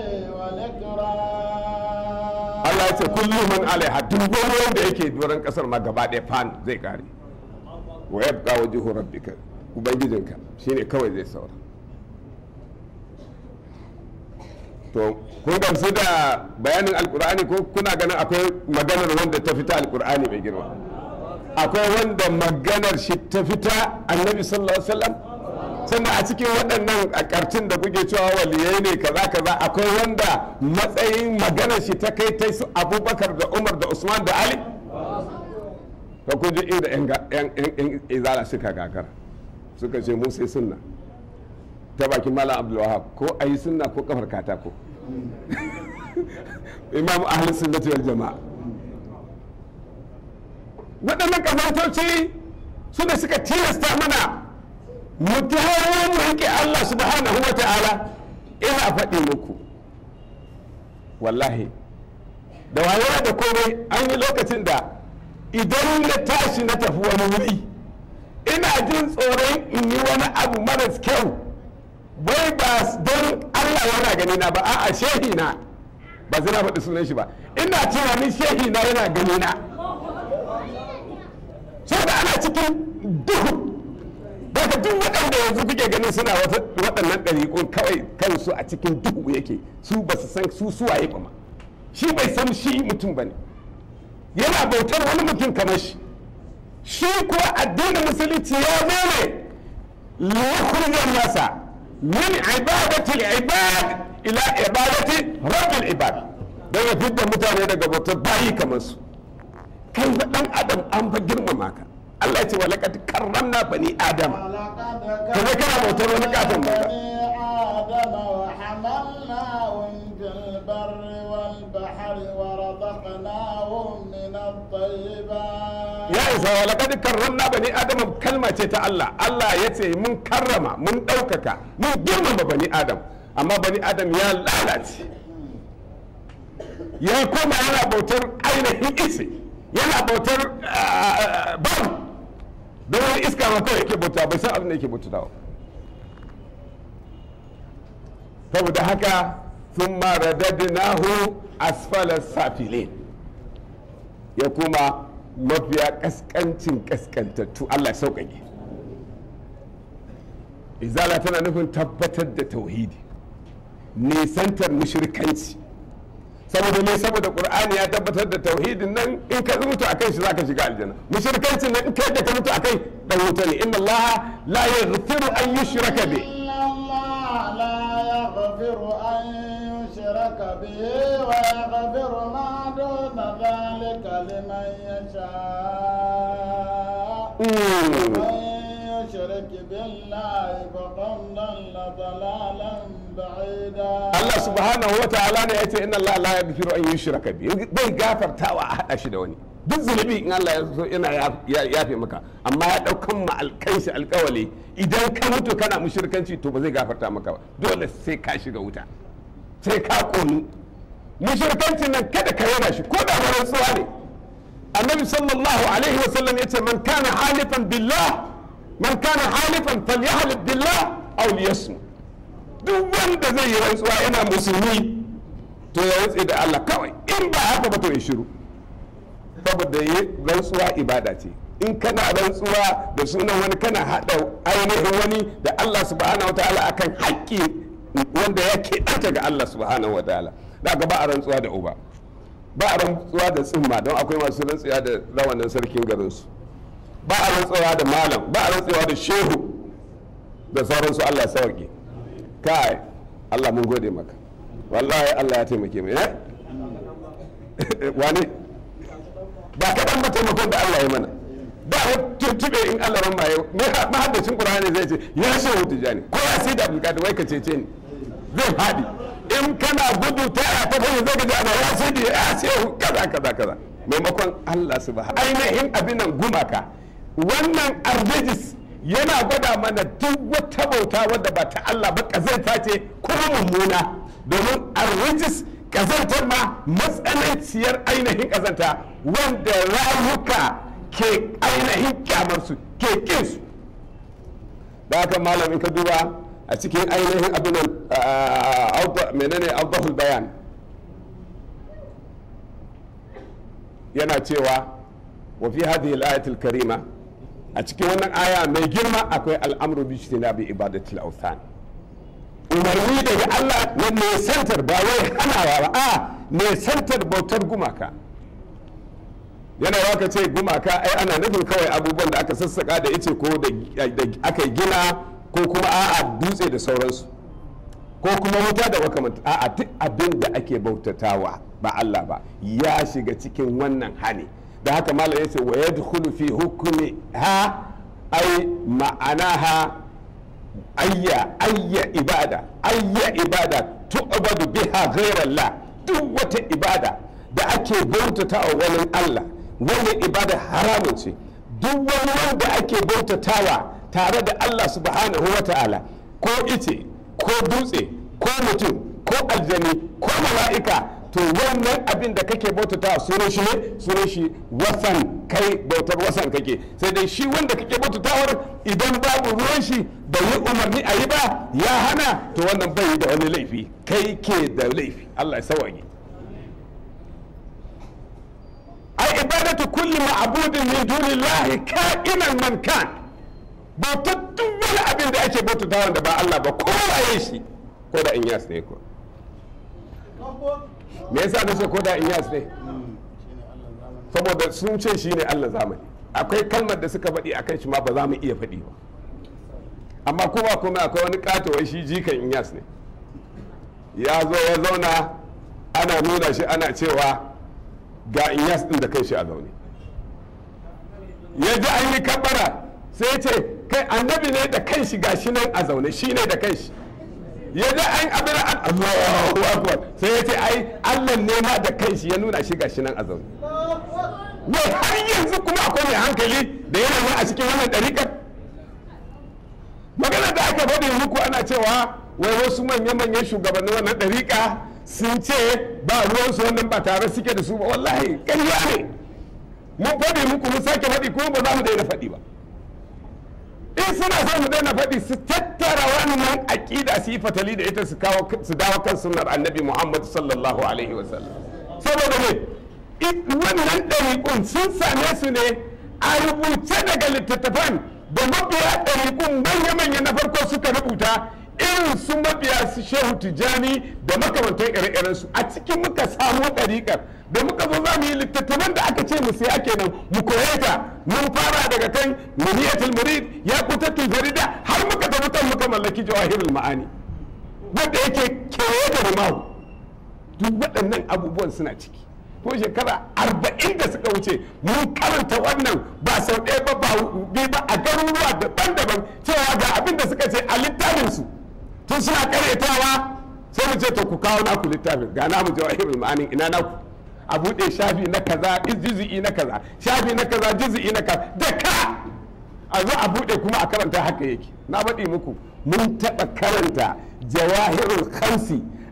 والإكرام Allah ya ce kullum man alaiha duk wani wanda yake doron kasar ma gaba ɗaya fan zai kare wa yabqa wajhu rabbika ubangijinka shine kawai zai saura to kun gamsu da bayanin alkur'ani ko kuna ganin akwai maganar wanda ta fita alkur'ani mai girma akwai wanda maganar shi ta fita annabi sallallahu alaihi wasallam sannan a cikin waɗannan a ƙarcin da kuke cewa waliyai ne kaza kaza akwai wanda matsayin maganar shi ta kai ta su abubakar da umar da usman da ali to kun ji inda yan ga- yan yan- yan izala suka gagara suka ce mu sai sunna ta bakin malam abdulwahab ko a yi sunna ko kafar katako imam ahli sunnati wal jama'a waɗannan kafartoci su da suka tilasta mana mu dawo mu rike Allah subhanahu wa ta'ala ina faɗi muku wallahi da wayewa da komai an yi lokacin da idan na tashi na tafi wani wuri ina jin tsoron in yi wani abu maras kyau bai ba don Allah yana gani na ba a'a shehi na ba zai na faɗi sunan shi ba ina tunanin shehi na yana gani na saboda ana cikin duhu daga duk waɗanda yanzu kuke ganin suna wata- waɗannan ɗariƙun kawai kansu a cikin duhu yake su ba su san su suwaye ba ma shi bai san shi mutum ba ne yana bautar wani mutum kamar shi shi kuwa addinin musulunci ya zo ne liyakhrujan nasa min ibadati al-ibad ila ibadati rabbil ibad don ya fitar mutane daga bautar bayi kamar su kai wa dan adam an fa girmama ka Allah ya ce wa laqad karramna bani adama ولقد kaga kana bautar wani katon banza بني آدم وحملناهم في البر والبحر ورزقناهم من الطيبات ya isa wa laqad karramna bani adama kalma ce ta Allah Allah ya ce mun karrama mun ɗaukaka mun girmama bani adam amma bani adam ya lalace ya koma yana bautar ainihin isi yana bautar ah, babu don wani iska ma kawai yake bauta bai san abin da yake bautawa saboda haka sun maradadnahu asfala safilin ya kuma mafiya kaskancin kaskantattu Allah ya sauƙaƙe izala tana nufin tabbatar da tauhidi nisantar mushrikanci saboda ne saboda qur'ani ya tabbatar da tauhidin nan in ka mutu akan shi zaka shiga aljanna mushrikancin nan in kai da ka mutu akai dan wuta ne inna allaha la yaghfiru an yushraka bi إن الله لا يغفر أن يشرك به ويغفر ما دون ذلك لمن يشاء ومن يشرك بالله فقد ضل ضلالا بعيدا Allah subhanahu wa ta'ala ne yace inna Allah la yaghfiru an yushraka bi bai gafartawa a hada shi da wani duk zunubi in Allah ya so yana ya- yafe maka amma ya daukan ma alkanshi alkawali idan ka mutu kana mushrikanci to ba zai gafarta maka ba dole sai ka shiga wuta sai ka konu mushrikancin nan kada ka yana shi ko da rantsuwa ne annabi sallallahu alaihi wa sallam yace man kana halifan billah man kana halifan falyahlif billah aw liyasmu duk wanda zai yi rantsuwa yana musulmi to ya rantse da Allah kawai in ba haka ba to ya shiru saboda yi rantsuwa ibada ce in kana rantsuwa da sunan wani kana haɗa ainihin wani da Allah subhanahu wa ta'ala akan haƙƙi wanda ya keɓanta ga Allah subhanahu wa ta'ala da ba a rantsuwa da uba ba a rantsuwa da tsimma don akwai masu rantsuwa da rawanin sarkin garinsu ba a rantsuwa da malam ba a rantsuwa da shehu da sauransu Allah sauke kai Allah mun gode maka wallahi Allah ya taimake mu eh wani ba kaɗan ba taimakon da Allah ya mana da a tuntube in Allah ran maye mahaddacin Qur'ani zai ce ya shehu tijani ko ya sai da abulkadi wai ka cece ni zai faɗi in kana gudu ta a ta fahimta zai gaji ana ya sai da ya shehu kaza kaza kaza maimakon Allah subhanahu ainihin abin nan gumaka wannan arjejis yana gwada mana duk wata bauta wadda ba ta Allah ba kazanta ce kuma mummuna domin arjejis kazantar ma matsananciyar ainihin kazanta wanda rayuka ke ainihin kyamarsu ke kinsu da haka malamin ka duba a cikin ainihin abin menene audahul bayan yana cewa wa fi hadhihi al karima a cikin wannan aya mai girma akwai al'amru bi bi ibadatil awthan umarni daga Allah na nesantar ba wai hanawa ba a nesantar bautar gumaka yana waka ce gumaka ai ana nufin kawai abubuwan da aka sassaka da ice ko da aka gina ko kuma a'a dutse da sauransu ko kuma wuta da makamanta a'a duk abin da ake bautatawa ba Allah ba ya shiga cikin wannan hali da haka malam ya ce wa yadkhulu fi hukmi ha ai ma'anaha ayya ayya ibada ayya ibada tu'badu biha ghayrallah duk wata ibada da ake bautatawa wani Allah wannan ibada haramun ce duk wani wanda ake bautatawa tare da Allah subhanahu wa ta'ala ko ice ko dutse ko mutum ko aljani ko mala'ika to wannan abin da kake bautatawa sunan shi ne sunan shi wasan kai bautar wasan kake sai dai shi wanda kake bautatawar idan babu ruwan shi da yi umarni a yi ba ya hana to wannan bai da wani laifi kai ke da laifi Allah ya sawage ai ibadatu kulli ma'budin min dunillahi ka'inan man kan bautar duk wani abin da ake bautata wanda ba Allah ba ko waye shi ko da in yas ne ko me yasa nace ko da in yas ne saboda sun ce shi ne Allah zamani akwai kalmar da suka faɗi akan shi ma ba za mu iya faɗi ba amma kuma kuma akwai wani katowar shi jikan in yas ne ya zo ya zauna ana nuna shi ana cewa ga inyas din da kai shi a zaune ya ji an yi kabbara sai ce kai annabi ne da kan shi gashi nan a zaune shi ne da kan shi ya ji an abin an Allahu akbar sai ya ce ai Allah ne ma da kan shi ya nuna shi gashi nan a zaune wai har yanzu kuma akwai mai hankali da yana nan a cikin wannan ɗariƙar magana da aka faɗi muku ana cewa wai wasu manya-manyan shugabannin wannan ɗariƙa sun ce ba ruwansu wannan ba tare suke da su ba wallahi ƙarya ne mun faɗi muku mun sake faɗi kuma ba za mu daina faɗi ba in suna son mu daina faɗi su tattara wannan aƙida su yi fatali da ita su kawo su dawo kan sunnar annabi muhammad sallallahu alaihi wa sallam saboda ne wannan ɗariƙun sun same su ne a rubuce daga littattafan da mabiya ɗariƙun manya-manya na farko suka rubuta irin su mabiya su shehu tijjani da makamantan ire su a cikin muka samu ɗariƙar da muka zo za mu yi littattafan da aka ce mu siya kenan mu koye ta mun fara daga kan muniyatul murid ya kutatul farida har muka tafi kan muka mallaki jawahirul ma'ani wanda yake kewaye da rumahu duk waɗannan abubuwan suna ciki ko shekara arba'in da suka wuce mun karanta wannan ba sau ɗaya ba ba biyu ba a garuruwa daban-daban cewa ga abin da suka ce a littafinsu tun suna karyatawa sai mu ce to ku kawo naku littafin ga namu jawahirul ma'anin ina naku a buɗe shafi na kaza juzi'i na kaza shafi na kaza juzi'i na kaza da ka a zo a buɗe kuma a karanta haka yake na faɗi muku mun taɓa karanta jawahirul khamsi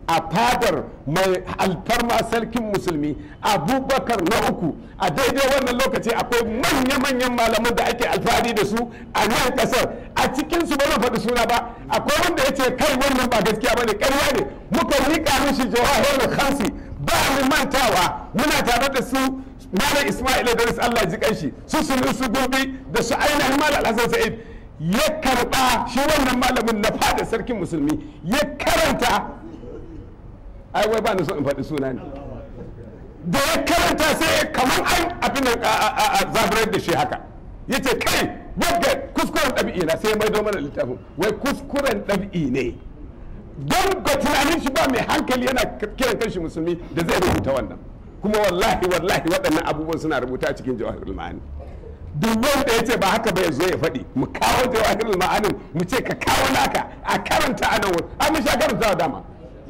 a fadar mai alfarma sarkin musulmi abubakar na uku a daidai wannan lokaci akwai manya-manyan malaman da ake alfahari da su a nan kasar a cikin su ba zan faɗi suna ba akwai wanda ya ce kai wannan ba gaskiya ba ne ƙarya ne muka riƙa mishi jawahirul khansi ba mu mantawa muna tare da su malam ismail idris allah ji kanshi su sunu su gurbi da su ainihin malam hasan sa'id ya karba shi wannan malamin na fada sarkin musulmi ya karanta ai wai ba ni so in faɗi suna ne da ya karanta sai kamar an abin da a zaburar da shi haka ya ce kai wadda kuskuren ɗabi'i na sai ya maido mana littafin wai kuskuren ɗabi'i ne don ga tunanin shi ba mai hankali yana kiran kanshi musulmi da zai rubuta wannan kuma wallahi wallahi waɗannan abubuwan suna rubuta a cikin jawahirul ma'ani duk wanda ya ce ba haka ba ya zo ya faɗi mu kawo jawahirul ma'anin mu ce ka kawo naka a karanta a nan wurin an sha karanta dama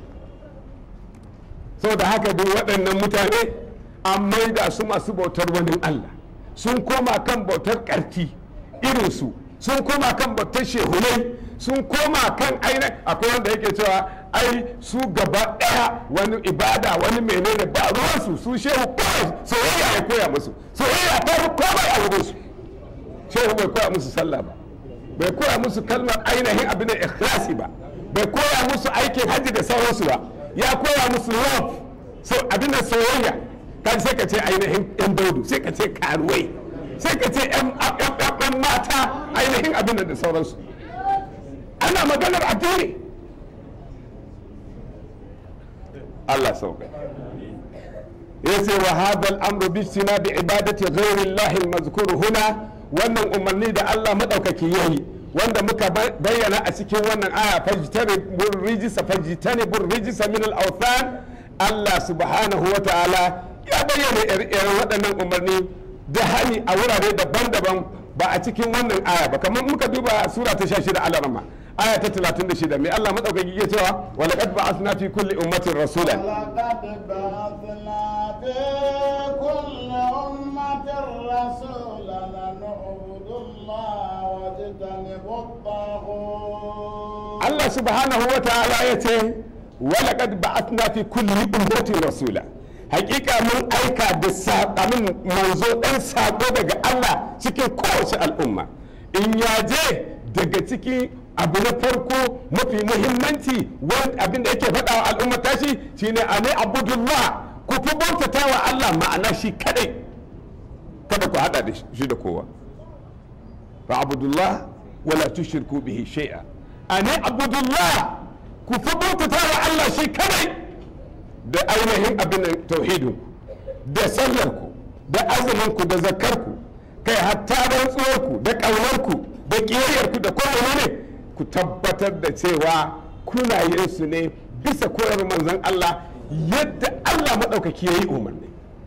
sau da haka duk waɗannan mutane an maida su masu bautar wani Allah sun koma kan bautar ƙarti irinsu sun koma kan bautar shehunai sun koma kan aina akwai wanda yake cewa ai su gaba ɗaya wani ibada wani menene ba ruwansu su shehu kawai soyayya ya koya musu soyayya ta fi komai a wurin su shehu bai koya musu sallah ba bai koya musu kalmar ainihin abin da ikhlasi ba bai koya musu aikin hajji da sauransu ba ya koya musu love so abin da soyayya kan sai ka ce ainihin yan daudu sai ka ce karuwai sai ka ce yan mata ainihin abin da sauransu ana maganar addini Allah sauka ya ce wa hadal amru bi bi ibadati ghairi Allah al huna wannan umarni da Allah madaukaki yayi wanda muka bayyana a cikin wannan aya fajtani bur rijisa fajtani bur rijisa min al-awthan Allah subhanahu wa ta'ala ya bayyana irin waɗannan umarni da hani a wurare daban-daban ba a cikin wannan aya ba kamar muka duba sura ta 16 al-rama aya ta 36 mai Allah madaukaki ya cewa wa laqad ba'athna fi kulli ummatin rasulan Allah subhanahu wa ta'ala ya ce wa laqad ba'athna fi kulli ummatin rasula hakika mun aika da saƙamin manzo ɗan saƙo daga Allah cikin kowace al'umma in ya je daga ciki abu na farko mafi muhimmanci abin da yake faɗa wa al'umma tashi shine a ne abudullah ku fi bautata wa Allah ma'ana shi kadai kada ku haɗa da shi da kowa fa abudullah wala tushirku bihi shay'a a ne abudullah ku fi bautata wa Allah shi kadai da ainihin abin tauhidin da sallarku da azuminku da zakarku kai hatta rantsuwarku da ƙaunarku da ƙiyayyarku da kowane ne ku tabbatar da cewa kuna yin su ne bisa koyar manzon Allah yadda Allah maɗaukaki ya yi umarni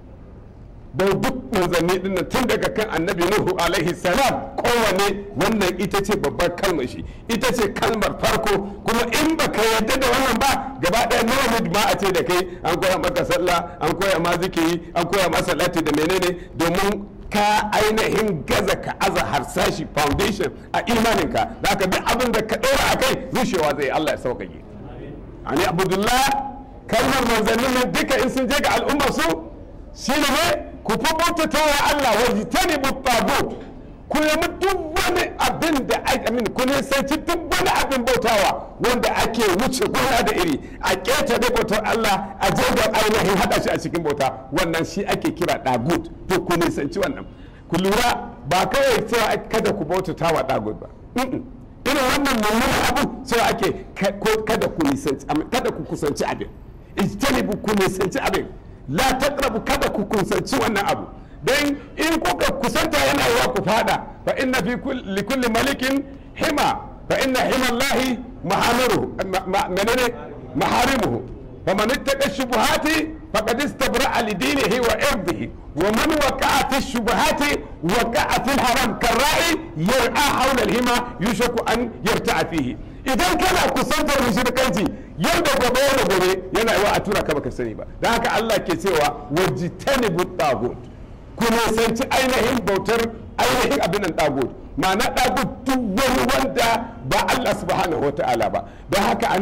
da duk manzanni din tun daga kan annabi nuhu alaihi salam kowane wannan ita ce babbar kalmar shi ita ce kalmar farko kuma in baka yarda da wannan ba gaba ɗaya nawa ma a ce da kai an koya maka sallah an koya ma zikiri an koya ma salati da menene domin ka ainihin gaza ka aza harsashi foundation a imaninka da ka duk abin da ka ɗora a kai rushewa zai Allah ya sauƙaƙe ani abdullah kalmar manzannin nan duka in sun je ga al'ummar su shi ne ku fi bautata wa Allah wa jitani tagut ku nemi duk wani abin da amin ku nisanci duk wani abin bautawa wanda ake wuce gona da iri a keta da bautar Allah a jirgin ainihin haɗa shi a cikin bauta wannan shi ake kira dagut to ku nisanci wannan ku lura ba kawai cewa kada ku bautata wa dagut ba irin wannan mummunan abu cewa ake kada ku nisanci kada ku kusanci abin ijtanibu ku nisanci abin la taqrabu kada ku kusanci wannan abu dan in kuka kusanta yana yawa ku fada fa inna fi li kulli malikin hima fa inna hima Allah mahamiruhu menene maharimuhu faman ittaqa shubuhati faqad istabra'a li dinihi wa irdihi wa man waqa'a fi shubuhati waqa'a fi haram karra'i yar'a hawla al-hima yushaku an yarta'a fihi idan kana kusantar mushrikanci yau da gobe yau da gobe yana yawa a tura ka baka sani ba don haka Allah ke cewa wajitanibu tagut ku nisanci ainihin bautar ainihin abin nan tagut ma'ana tagut duk wani wanda ba Allah subhanahu wata'ala ba don haka anan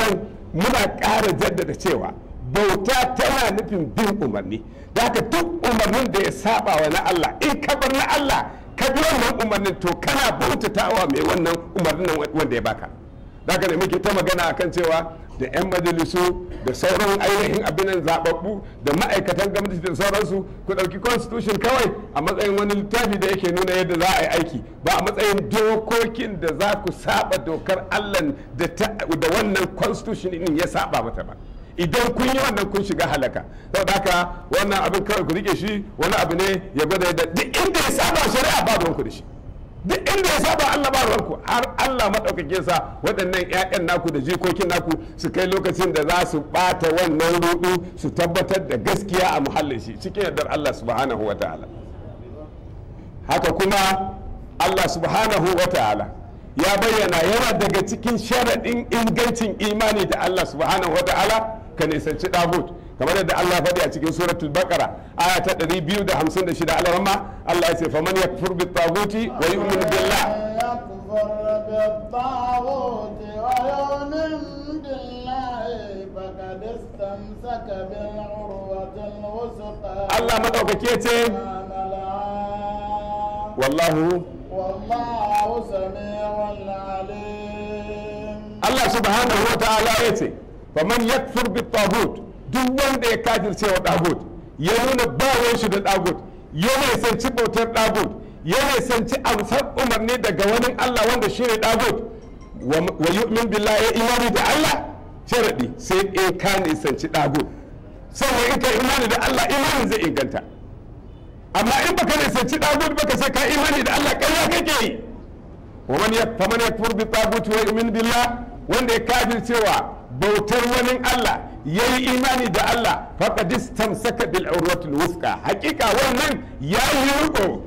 muna ƙara jaddada cewa bauta tana nufin bin umarni da haka duk umarnin da ya saba wa na Allah in ka bar na Allah ka bi wannan umarnin to kana bautatawa mai wannan umarnin wanda ya baka da haka ne muke ta magana akan cewa da 'yan majalisu da sauran ainihin abinan zababbu da ma'aikatan gwamnati da sauransu ku ɗauki constitution kawai a matsayin wani littafi da yake nuna yadda za a yi aiki ba a matsayin dokokin da za ku saba dokar allah da wannan constitution din ya saba mata ba idan kun yi wannan kun shiga halaka saboda haka wannan abin kawai ku rike shi wani abu ne ya gwada yadda duk inda ya saba shari'a ba ruwanku da shi duk inda ya saba Allah ba ruwanku har Allah maɗaukake sa waɗannan 'ya'yan naku da jikokin naku su kai lokacin da za su ɓata wannan rudu su tabbatar da gaskiya a muhallin shi cikin yardar Allah subhanahu wa ta'ala haka kuma Allah subhanahu wa ta'ala ya bayyana yana daga cikin sharaɗin ingancin imani da Allah subhanahu wa ta'ala ka nisanci ɗagut kamar yadda Allah ya faɗi a cikin suratul baqara aya ta 256 alarma Allah ya ce faman yakfur bit taguti wa yu'min billah يكفر بالطاغوت ويؤمن بالله فقد استمسك بالعروة الوثقى Allah madaukake ce لا ملعان wallahu والله سميع عليم Allah subhanahu wa ta'ala ya ce faman yakfur bit tagut duk wanda ya kafirce wa tagut ya nuna bawon shi da tagut ya nisanci bautar tagut ya nisanci amsar umarni daga wani Allah wanda shi ne tagut wa yu'min billahi ya imani da Allah sharadi sai in ka nisanci tagut sannan in ka imani da Allah imanin zai inganta amma in baka nisanci tagut baka sai ka imani da Allah ƙarya kake yi ومن يك فمن يكفر بالطاغوت ويؤمن بالله wanda ya kafir cewa bautar wani Allah ya yi imani da Allah faqad istamsaka bil urwatil wuthqa hakika wannan ya yi riko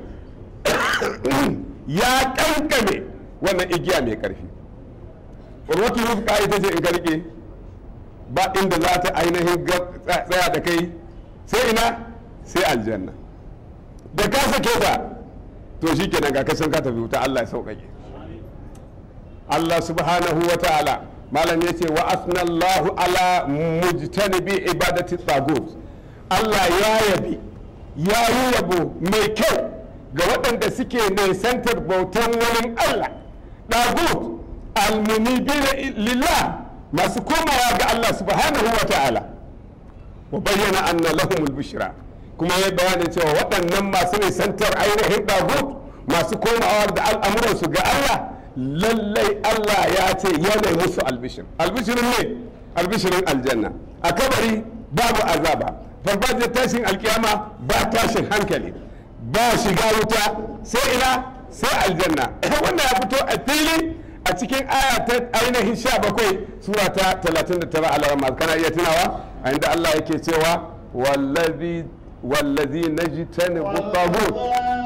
ya kankame wannan igiya mai karfi urwatul wuthqa ita ce in ka rike ba inda za ta ainihin tsaya da kai sai ina sai aljanna da ka sake ta to shikenan ga kasan ka tafi wuta Allah ya sauƙaƙe Allah subhanahu wa ta'ala malam ya ce wa asnallahu ala mujtanibi ibadati tagut Allah ya yabi ya yi yabo mai kyau ga waɗanda suke nisantar bautan wani Allah tagut almunibina lillah masu komawa ga Allah subhanahu wa ta'ala wa bayyana anna lahumul bushra kuma ya bayani cewa waɗannan masu nisantar ainihin tagut masu komawa da al'amuransu ga Allah lallai Allah ya ce yana musu albishir albishirin ne albishirin aljanna a kabari babu azaba farfajiyar tashin alkiyama ba tashin hankali ba shiga wuta sai ina sai aljanna wannan ya fito a fili a cikin aya ta ainihin sha bakwai sura ta 39 alarama kana iya tunawa a inda Allah yake cewa wallazi wallazi najtanibu tagut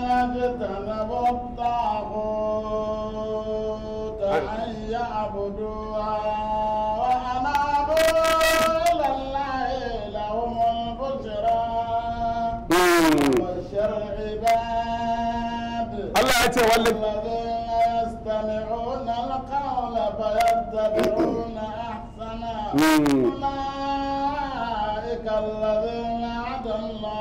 والذين اجتنبوا الطاغوت أن يعبدوها وأنابوا إلى الله لهم البشرى بشر عباد Allah ya ce wallazi الذين يستمعون القول فيتبعون أحسنه مم. أولئك الذين هدى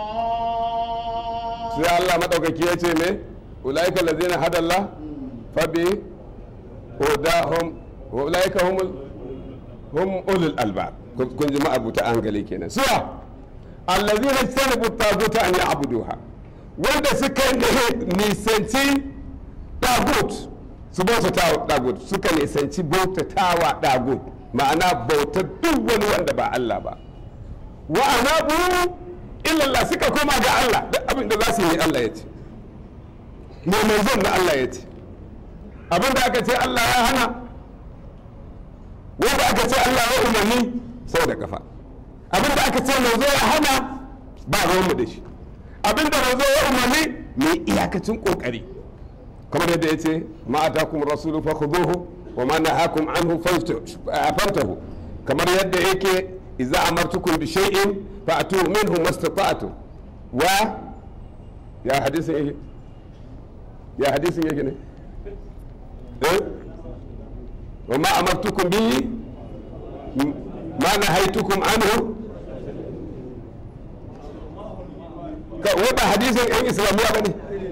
الله sai Allah madaukaki ya ce me ulaika allazina hada Allah fa bi hudahum wa ulaika humul hum ulul albab kun kun ji ma'abuta hankali kenan suwa allazina istanabu taguta an ya'buduha wanda suka ne- nisanci tagut su bauta tagut suka nisanci bautatawa tagut ma'ana bautar duk wani wanda ba Allah ba wa anabu illallah suka koma ga Allah duk abin da za su yi Allah ya ce mai manzon na Allah ya ce abin da aka ce Allah ya hana wanda aka ce Allah ya umarni sau da kafa abin da aka ce manzo ya hana ba ruwanmu da shi abin da manzo ya umarni mai iyakacin kokari kamar yadda ya ce ma atakum rasulu fakhuduhu wa ma nahakum anhu fantahu kamar yadda yake idza amartukum bi shay'in fa'tu minhu mastata'tum wa ya hadisin yake ya hadisin yake ne eh wa ma amartukum bihi ma na haitukum anhu ka wata hadisin yan islamiyya ba ne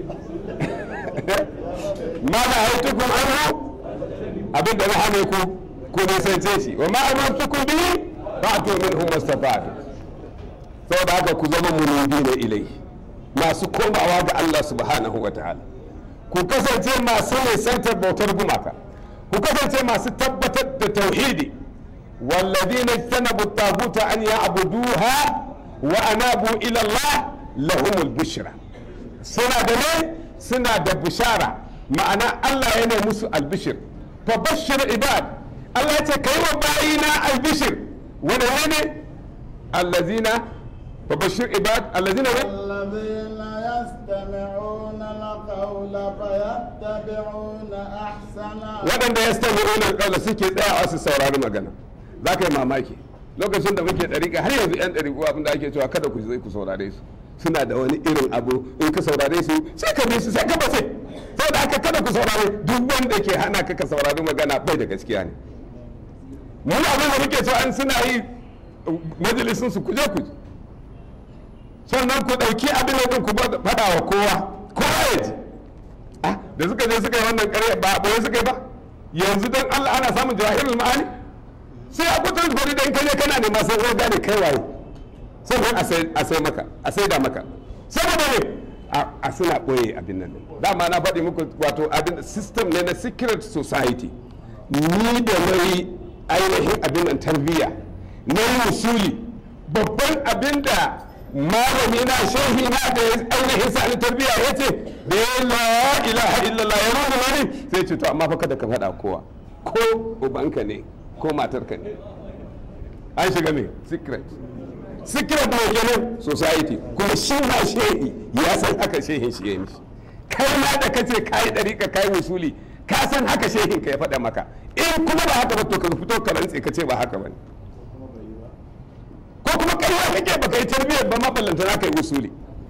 ma na haitukum anhu abinda na hane ku ku nisance shi wa ma amartukum bihi fa'tu minhu mastafa'tu saboda haka ku zama munibina ilai masu komawa ga Allah subhanahu wa ta'ala ku kasance masu nisantar bautar gumaka ku kasance masu tabbatar da tauhidi والذين اجتنبوا الطاغوت أن يعبدوها وأنابوا إلى الله لهم البشرى سنة دليل سنة بشارة معنى الله ينمي مسو البشر فبشر عباد الله يتكيم باينا البشر ونوين الذين فبشر عباد الذين الذين يستمعون القول فيتبعون أحسنه waɗanda ya stami unar ƙaula suke tsayawa su saurari magana za ka yi mamaki lokacin da muke ɗariƙa har yanzu 'yan ɗariƙu abin da ake cewa kada ku zai ku saurare su suna da wani irin abu in ka saurare su sai ka bi su sai ka bace saboda haka kada ku saurare duk wanda ke hana ka ka saurari magana bai da gaskiya ne mu abin da muke cewa an suna yi majalisun su kuje ku sannan ku ɗauki abin da ku faɗa wa kowa kowa ya ji Ah, da suka je suka yi wannan ƙarya ba ɓoye suka yi ba yanzu don Allah ana samun jahilul ma'ani sai a kutar gwani da in kaje kana nema sai zai gane kai waye sannan a sai a sai maka a sai da maka saboda ne a a suna ɓoye abin nan dama na faɗi muku wato abin system ne na secret society ni da nayi ainihin abin nan tarbiyya na yi usuli babban abin da malami na shehi na da ya ainihin sa ni tarbiyya ya ce da ya la ilaha illallah ya nuna wani sai ce to amma fa kada ka faɗa kowa ko ubanka ne ko matarka ne an shiga ne secret secret ne kenan society kuma shi ma shehi ya san haka shehin shi ya yi mishi kai ma da kace kai dariƙa kai usuli ka san haka shehin ka ya faɗa maka in kuma ba haka ba to ka fito ka rantse ka ce ba haka ba ne ko kuma ƙarya kake ba kai tarbiyyar ba maballanta na kai usuli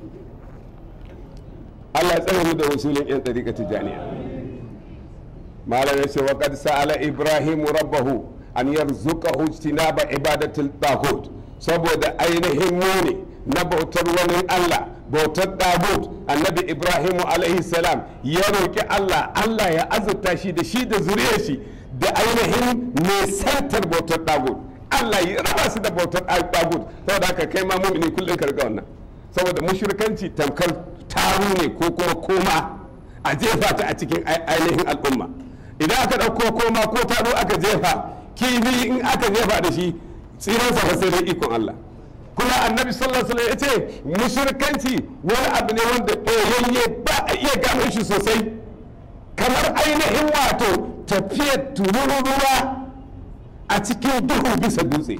Allah ya tsare mu da usulin yan tariqa tijaniya malam yace wa qad sa'ala ibrahim rabbahu an yarzuqahu istinaba ibadatil taghut saboda ainihin muni na bautar wani Allah bautar taghut annabi ibrahim alaihi salam ya roki Allah Allah ya azurta shi da shi da zuriyar shi da ainihin nisantar bautar taghut Allah ya raba su da bautar tagut saboda haka kai ma mumini kullum ka riga wannan saboda mushrikanci tamkar taru ne ko kuma koma a jefa ta a cikin ainihin al'umma idan aka ɗauko koma ko taro aka jefa kifi in aka jefa da shi tsiransa fa sai dai ikon Allah kuma annabi sallallahu alaihi wasallam ya ce mushrikanci wani abu ne wanda ɓoyayye ba a iya gano shi sosai kamar ainihin wato tafiyar tururuwa a cikin duhu bisa dutse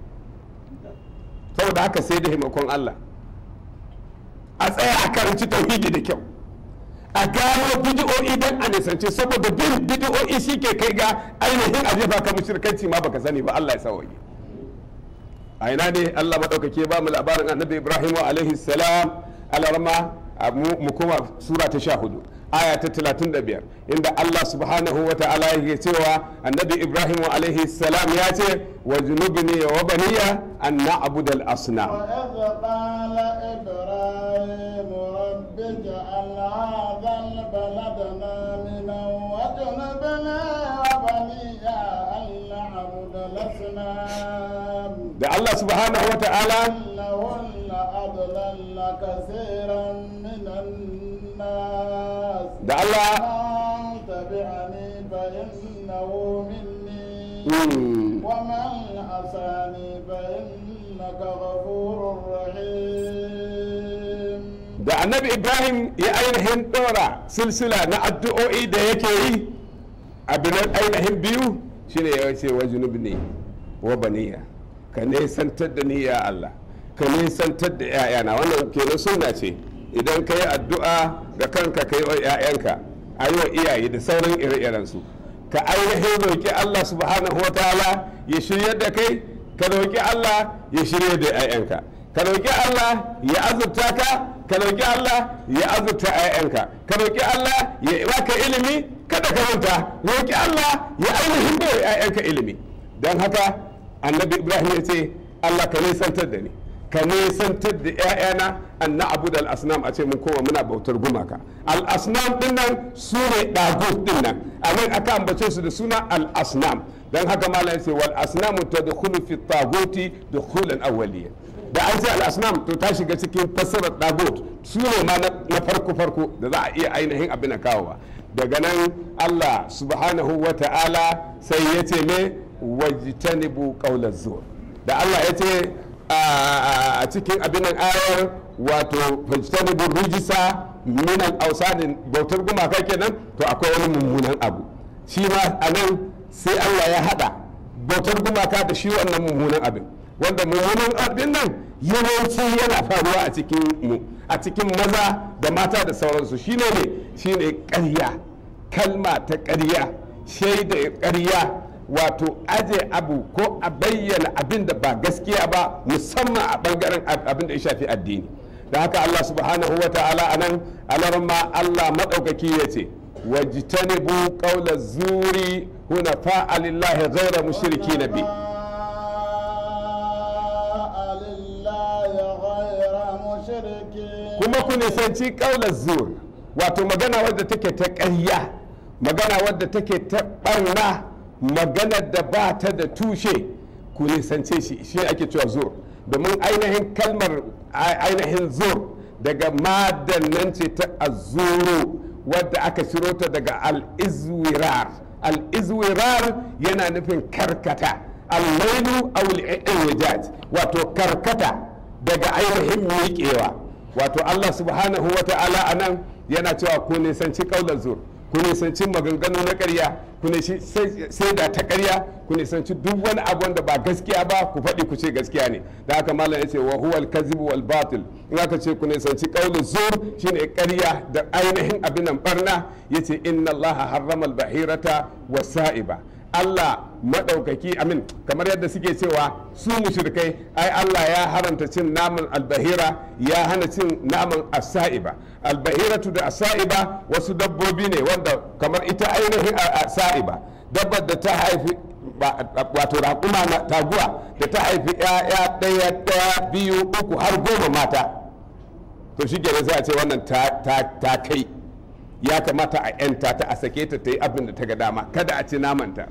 saboda haka sai da himakon Allah a tsaya a karanci tauhidi da kyau a gano bidiyo'i don a nisance saboda bin bidiyo'i shi ke kai ga ainihin a jefa ka mushrikanci ma baka sani ba Allah ya sawaye a ina ne Allah madaukake ba mu labarin annabi Ibrahim alaihi salam alarma mu kuma sura ta sha hudu aya ta 35 inda Allah subhanahu wa ta'ala yake cewa annabi Ibrahim alaihi salam ya ce wa junubni wa baniya an na'budu al-asnam وإذ قال إبراهيم رب اجعل هذا البلد آمنا واجنبنا وبني أن نعبد الأصنام da Allah subhanahu wa ta'ala إنهن أضللن كثيرا من الناس da Allah من تبعني فإنه مني Mm. ومن عصاني فإنك غفور رحيم da annabi Ibrahim ya ainihin ɗora silsila na addu'o'i da yake yi abin ainihin biyu shine ya ce wa junubni wa baniya ka nesantar da ni ya Allah ka nesantar da 'ya'yana wannan kenan sunna ce idan ka yi addu'a da kanka ka yi wa 'ya'yanka a yi wa iyaye da sauran ire-irensu ka ainihin roƙi Allah subhanahu wa ta'ala ya shirya da kai ka roƙi Allah ya shirya da 'ya'yanka ka roƙi Allah ya azurta ka ka roƙi Allah ya azurta 'ya'yanka ka roƙi Allah ya baka ilimi kada ka manta roƙi Allah ya ainihin bai 'ya'yanka ilimi don haka annabi ibrahim ya ce allah ka nisantar da ni ka nisantar da 'ya'yana an na abu da al'asnam a ce mun koma muna bautar gumaka al'asnam din nan su ne ɗagut din nan a nan aka ambace su da suna al'asnam don haka malam ya ce wal asnamu ta da fi taguti da kulan awwaliya da an ce al'asnam to ta shiga cikin fassarar dagot su ne ma na farko farko da za a iya ainihin abin a kawowa daga nan allah subhanahu wa ta'ala sai ya ce ne wajtanibu qawla zur da allah ya ce a cikin abin nan ayar wato wajtanibu rijisa min al bautar gumaka kenan to akwai wani mummunan abu shi ma a nan sai allah ya hada bautar gumaka da shi wannan mummunan abin wanda mummunan abin nan yawanci yana faruwa a cikin mu a cikin maza da mata da sauransu shine ne shine ƙarya kalma ta ƙarya shaida ƙarya wato aje abu ko a bayyana abin da ba gaskiya ba musamman a bangaren abin da ya shafi addini da haka Allah subhanahu wa ta'ala anan alarma Allah maɗaukaki ya ce wajtanibu qawla zuri hunafa lillahi ghayra mushriki bi kuma ku nisanci kaular zur wato magana wadda take ta ƙarya magana wadda take ta ɓarna magana da ba ta da tushe ku nisance shi shi ake cewa zur domin ainihin kalmar ainihin zur daga madannan ce ta azuru wadda aka shiro ta daga al-izwirar al-izwirar yana nufin karkata al-lailu aw wato karkata daga ainihin miƙewa wato Allah subhanahu wa ta'ala a nan yana cewa ku nisanci kaular zur ku nisanci maganganu na ƙarya ku nisanci sai da ta ƙarya ku nisanci duk wani abu wanda ba gaskiya ba ku faɗi ku ce gaskiya ne da haka malam yace wa huwal kazibu wal batil in aka ce ku nisanci kaular zur shine ƙarya da ainihin abin nan barna yace inna Allah harrama al bahirata wasa'iba Allah maɗaukaki amin kamar yadda suke cewa su mushrikai ai Allah ya haramta cin naman albahira ya hana cin naman asa'iba albahiratu da asa'iba wasu dabbobi ne wanda kamar ita ainihin asa'iba dabbar da ta haifi wato raƙuma na taguwa da ta haifi ya ɗaya ɗaya biyu uku har goma mata to shi sai a ce wannan ta kai ya kamata a 'yanta ta a sake ta ta yi abin da ta ga dama kada a ci namanta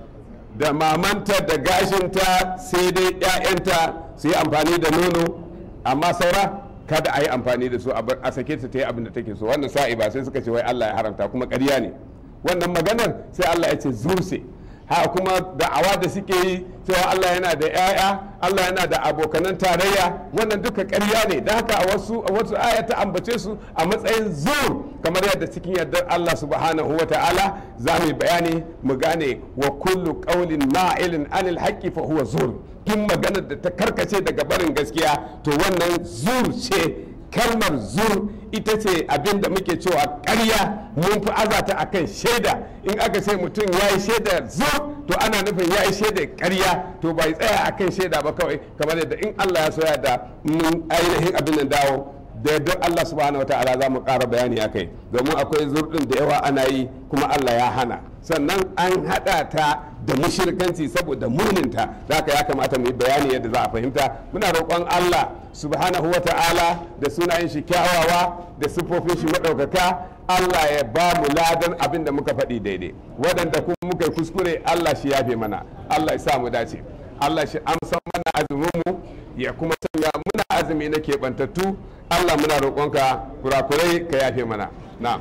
da mamanta da gashinta sai dai 'ya'yanta su yi amfani da nono amma saura kada a yi amfani da su a sake ta ta yi abin da take so wannan sa'i ba sai suka ce wai Allah ya haramta kuma ƙarya ne wannan maganar sai Allah ya ce zurse ha kuma da'awa da suke yi cewa Allah yana da 'ya'ya Allah yana da abokanan tarayya wannan duka ƙarya ne da haka a wasu wasu aya ta ambace su a matsayin zur kamar yadda cikin yardar Allah subhanahu wa ta'ala za mu bayani mu gane wa kullu qawlin ma'ilin anil haqqi fa huwa zur duk maganar da ta karkace daga barin gaskiya to wannan zur ce kalmar zur ita ce abin da muke cewa karya mun fi azata a kan shaida in aka ce mutum ya yi shaida zur to ana nufin ya yi shaida karya to bai tsaya a kan shaida ba kawai kamar yadda in allah ya soya da mun ainihin abin da dawo da yadda allah subhanahu wa ta'ala za mu ƙara bayani a kai domin akwai zurɗin da yawa ana yi kuma allah ya hana sannan an haɗa ta da mushirkanci saboda muninta da haka ya kamata mu yi bayani yadda za a fahimta muna roƙon Allah subhanahu wa ta'ala da sunayen shi kyawawa da siffofin shi maɗaukaka Allah ya ba mu ladan abin da muka faɗi daidai waɗanda kuma muka yi kuskure Allah shi yafe mana Allah ya sa mu dace Allah shi amsa mana azuminmu ya kuma sanya muna azumi na keɓantattu Allah muna roƙonka kurakurai ka yafe mana na'am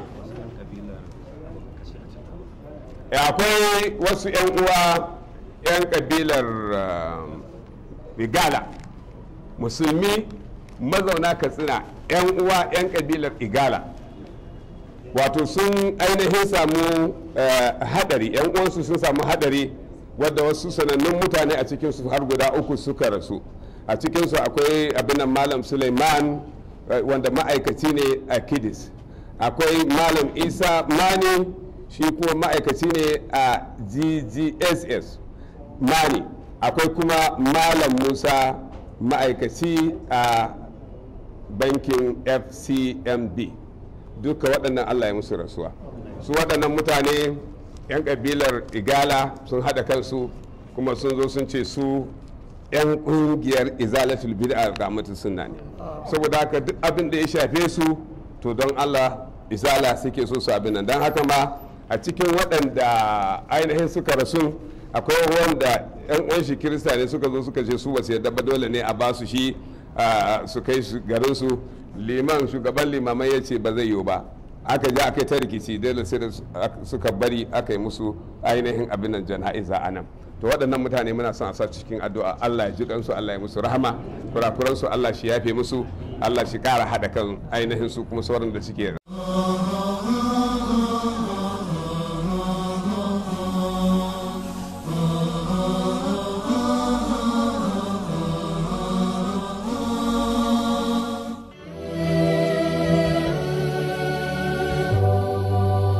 akwai wasu 'yan uwa 'yan kabilar igala musulmi mazauna katsina 'yan uwa 'yan kabilar igala wato sun ainihin samu hadari 'yan uwansu sun samu hadari wadda wasu sanannun mutane a cikinsu har guda uku suka rasu a cikinsu akwai abinan malam suleiman wanda ma'aikaci ne a kidis akwai malam isa mani shi kuma ma'aikaci ne a ggss mani akwai kuma malam musa ma'aikaci a bankin fcmb duka waɗannan allah ya musu rasuwa su waɗannan mutane 'yan ƙabilar igala sun haɗa kansu kuma sun zo sun ce su 'yan kungiyar izalatul bid'a ga mutum sunna ne saboda haka duk abin da ya shafe su to don Allah izala suke so su abin nan don haka ma a cikin waɗanda ainihin suka rasu akwai wanda 'yan uwan shi kirista ne suka zo suka ce su ba su yadda ba dole ne a ba su shi a, su kai su garin su liman shugaban limamai ya ce ba zai yiwu ba aka je aka yi ta rikici dole sai da su- aka- suka bari aka yi musu ainihin abin nan jana'iza a nan to waɗannan mutane muna son a sa cikin addu'a Allah ya ji kansu Allah ya musu rahama kurakuran su Allah shi yafe musu Allah shi ƙara haɗa kan ainihin su kuma sauran da suke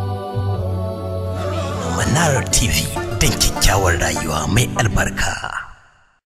Manara TV don kyakkyawar rayuwa mai albarka.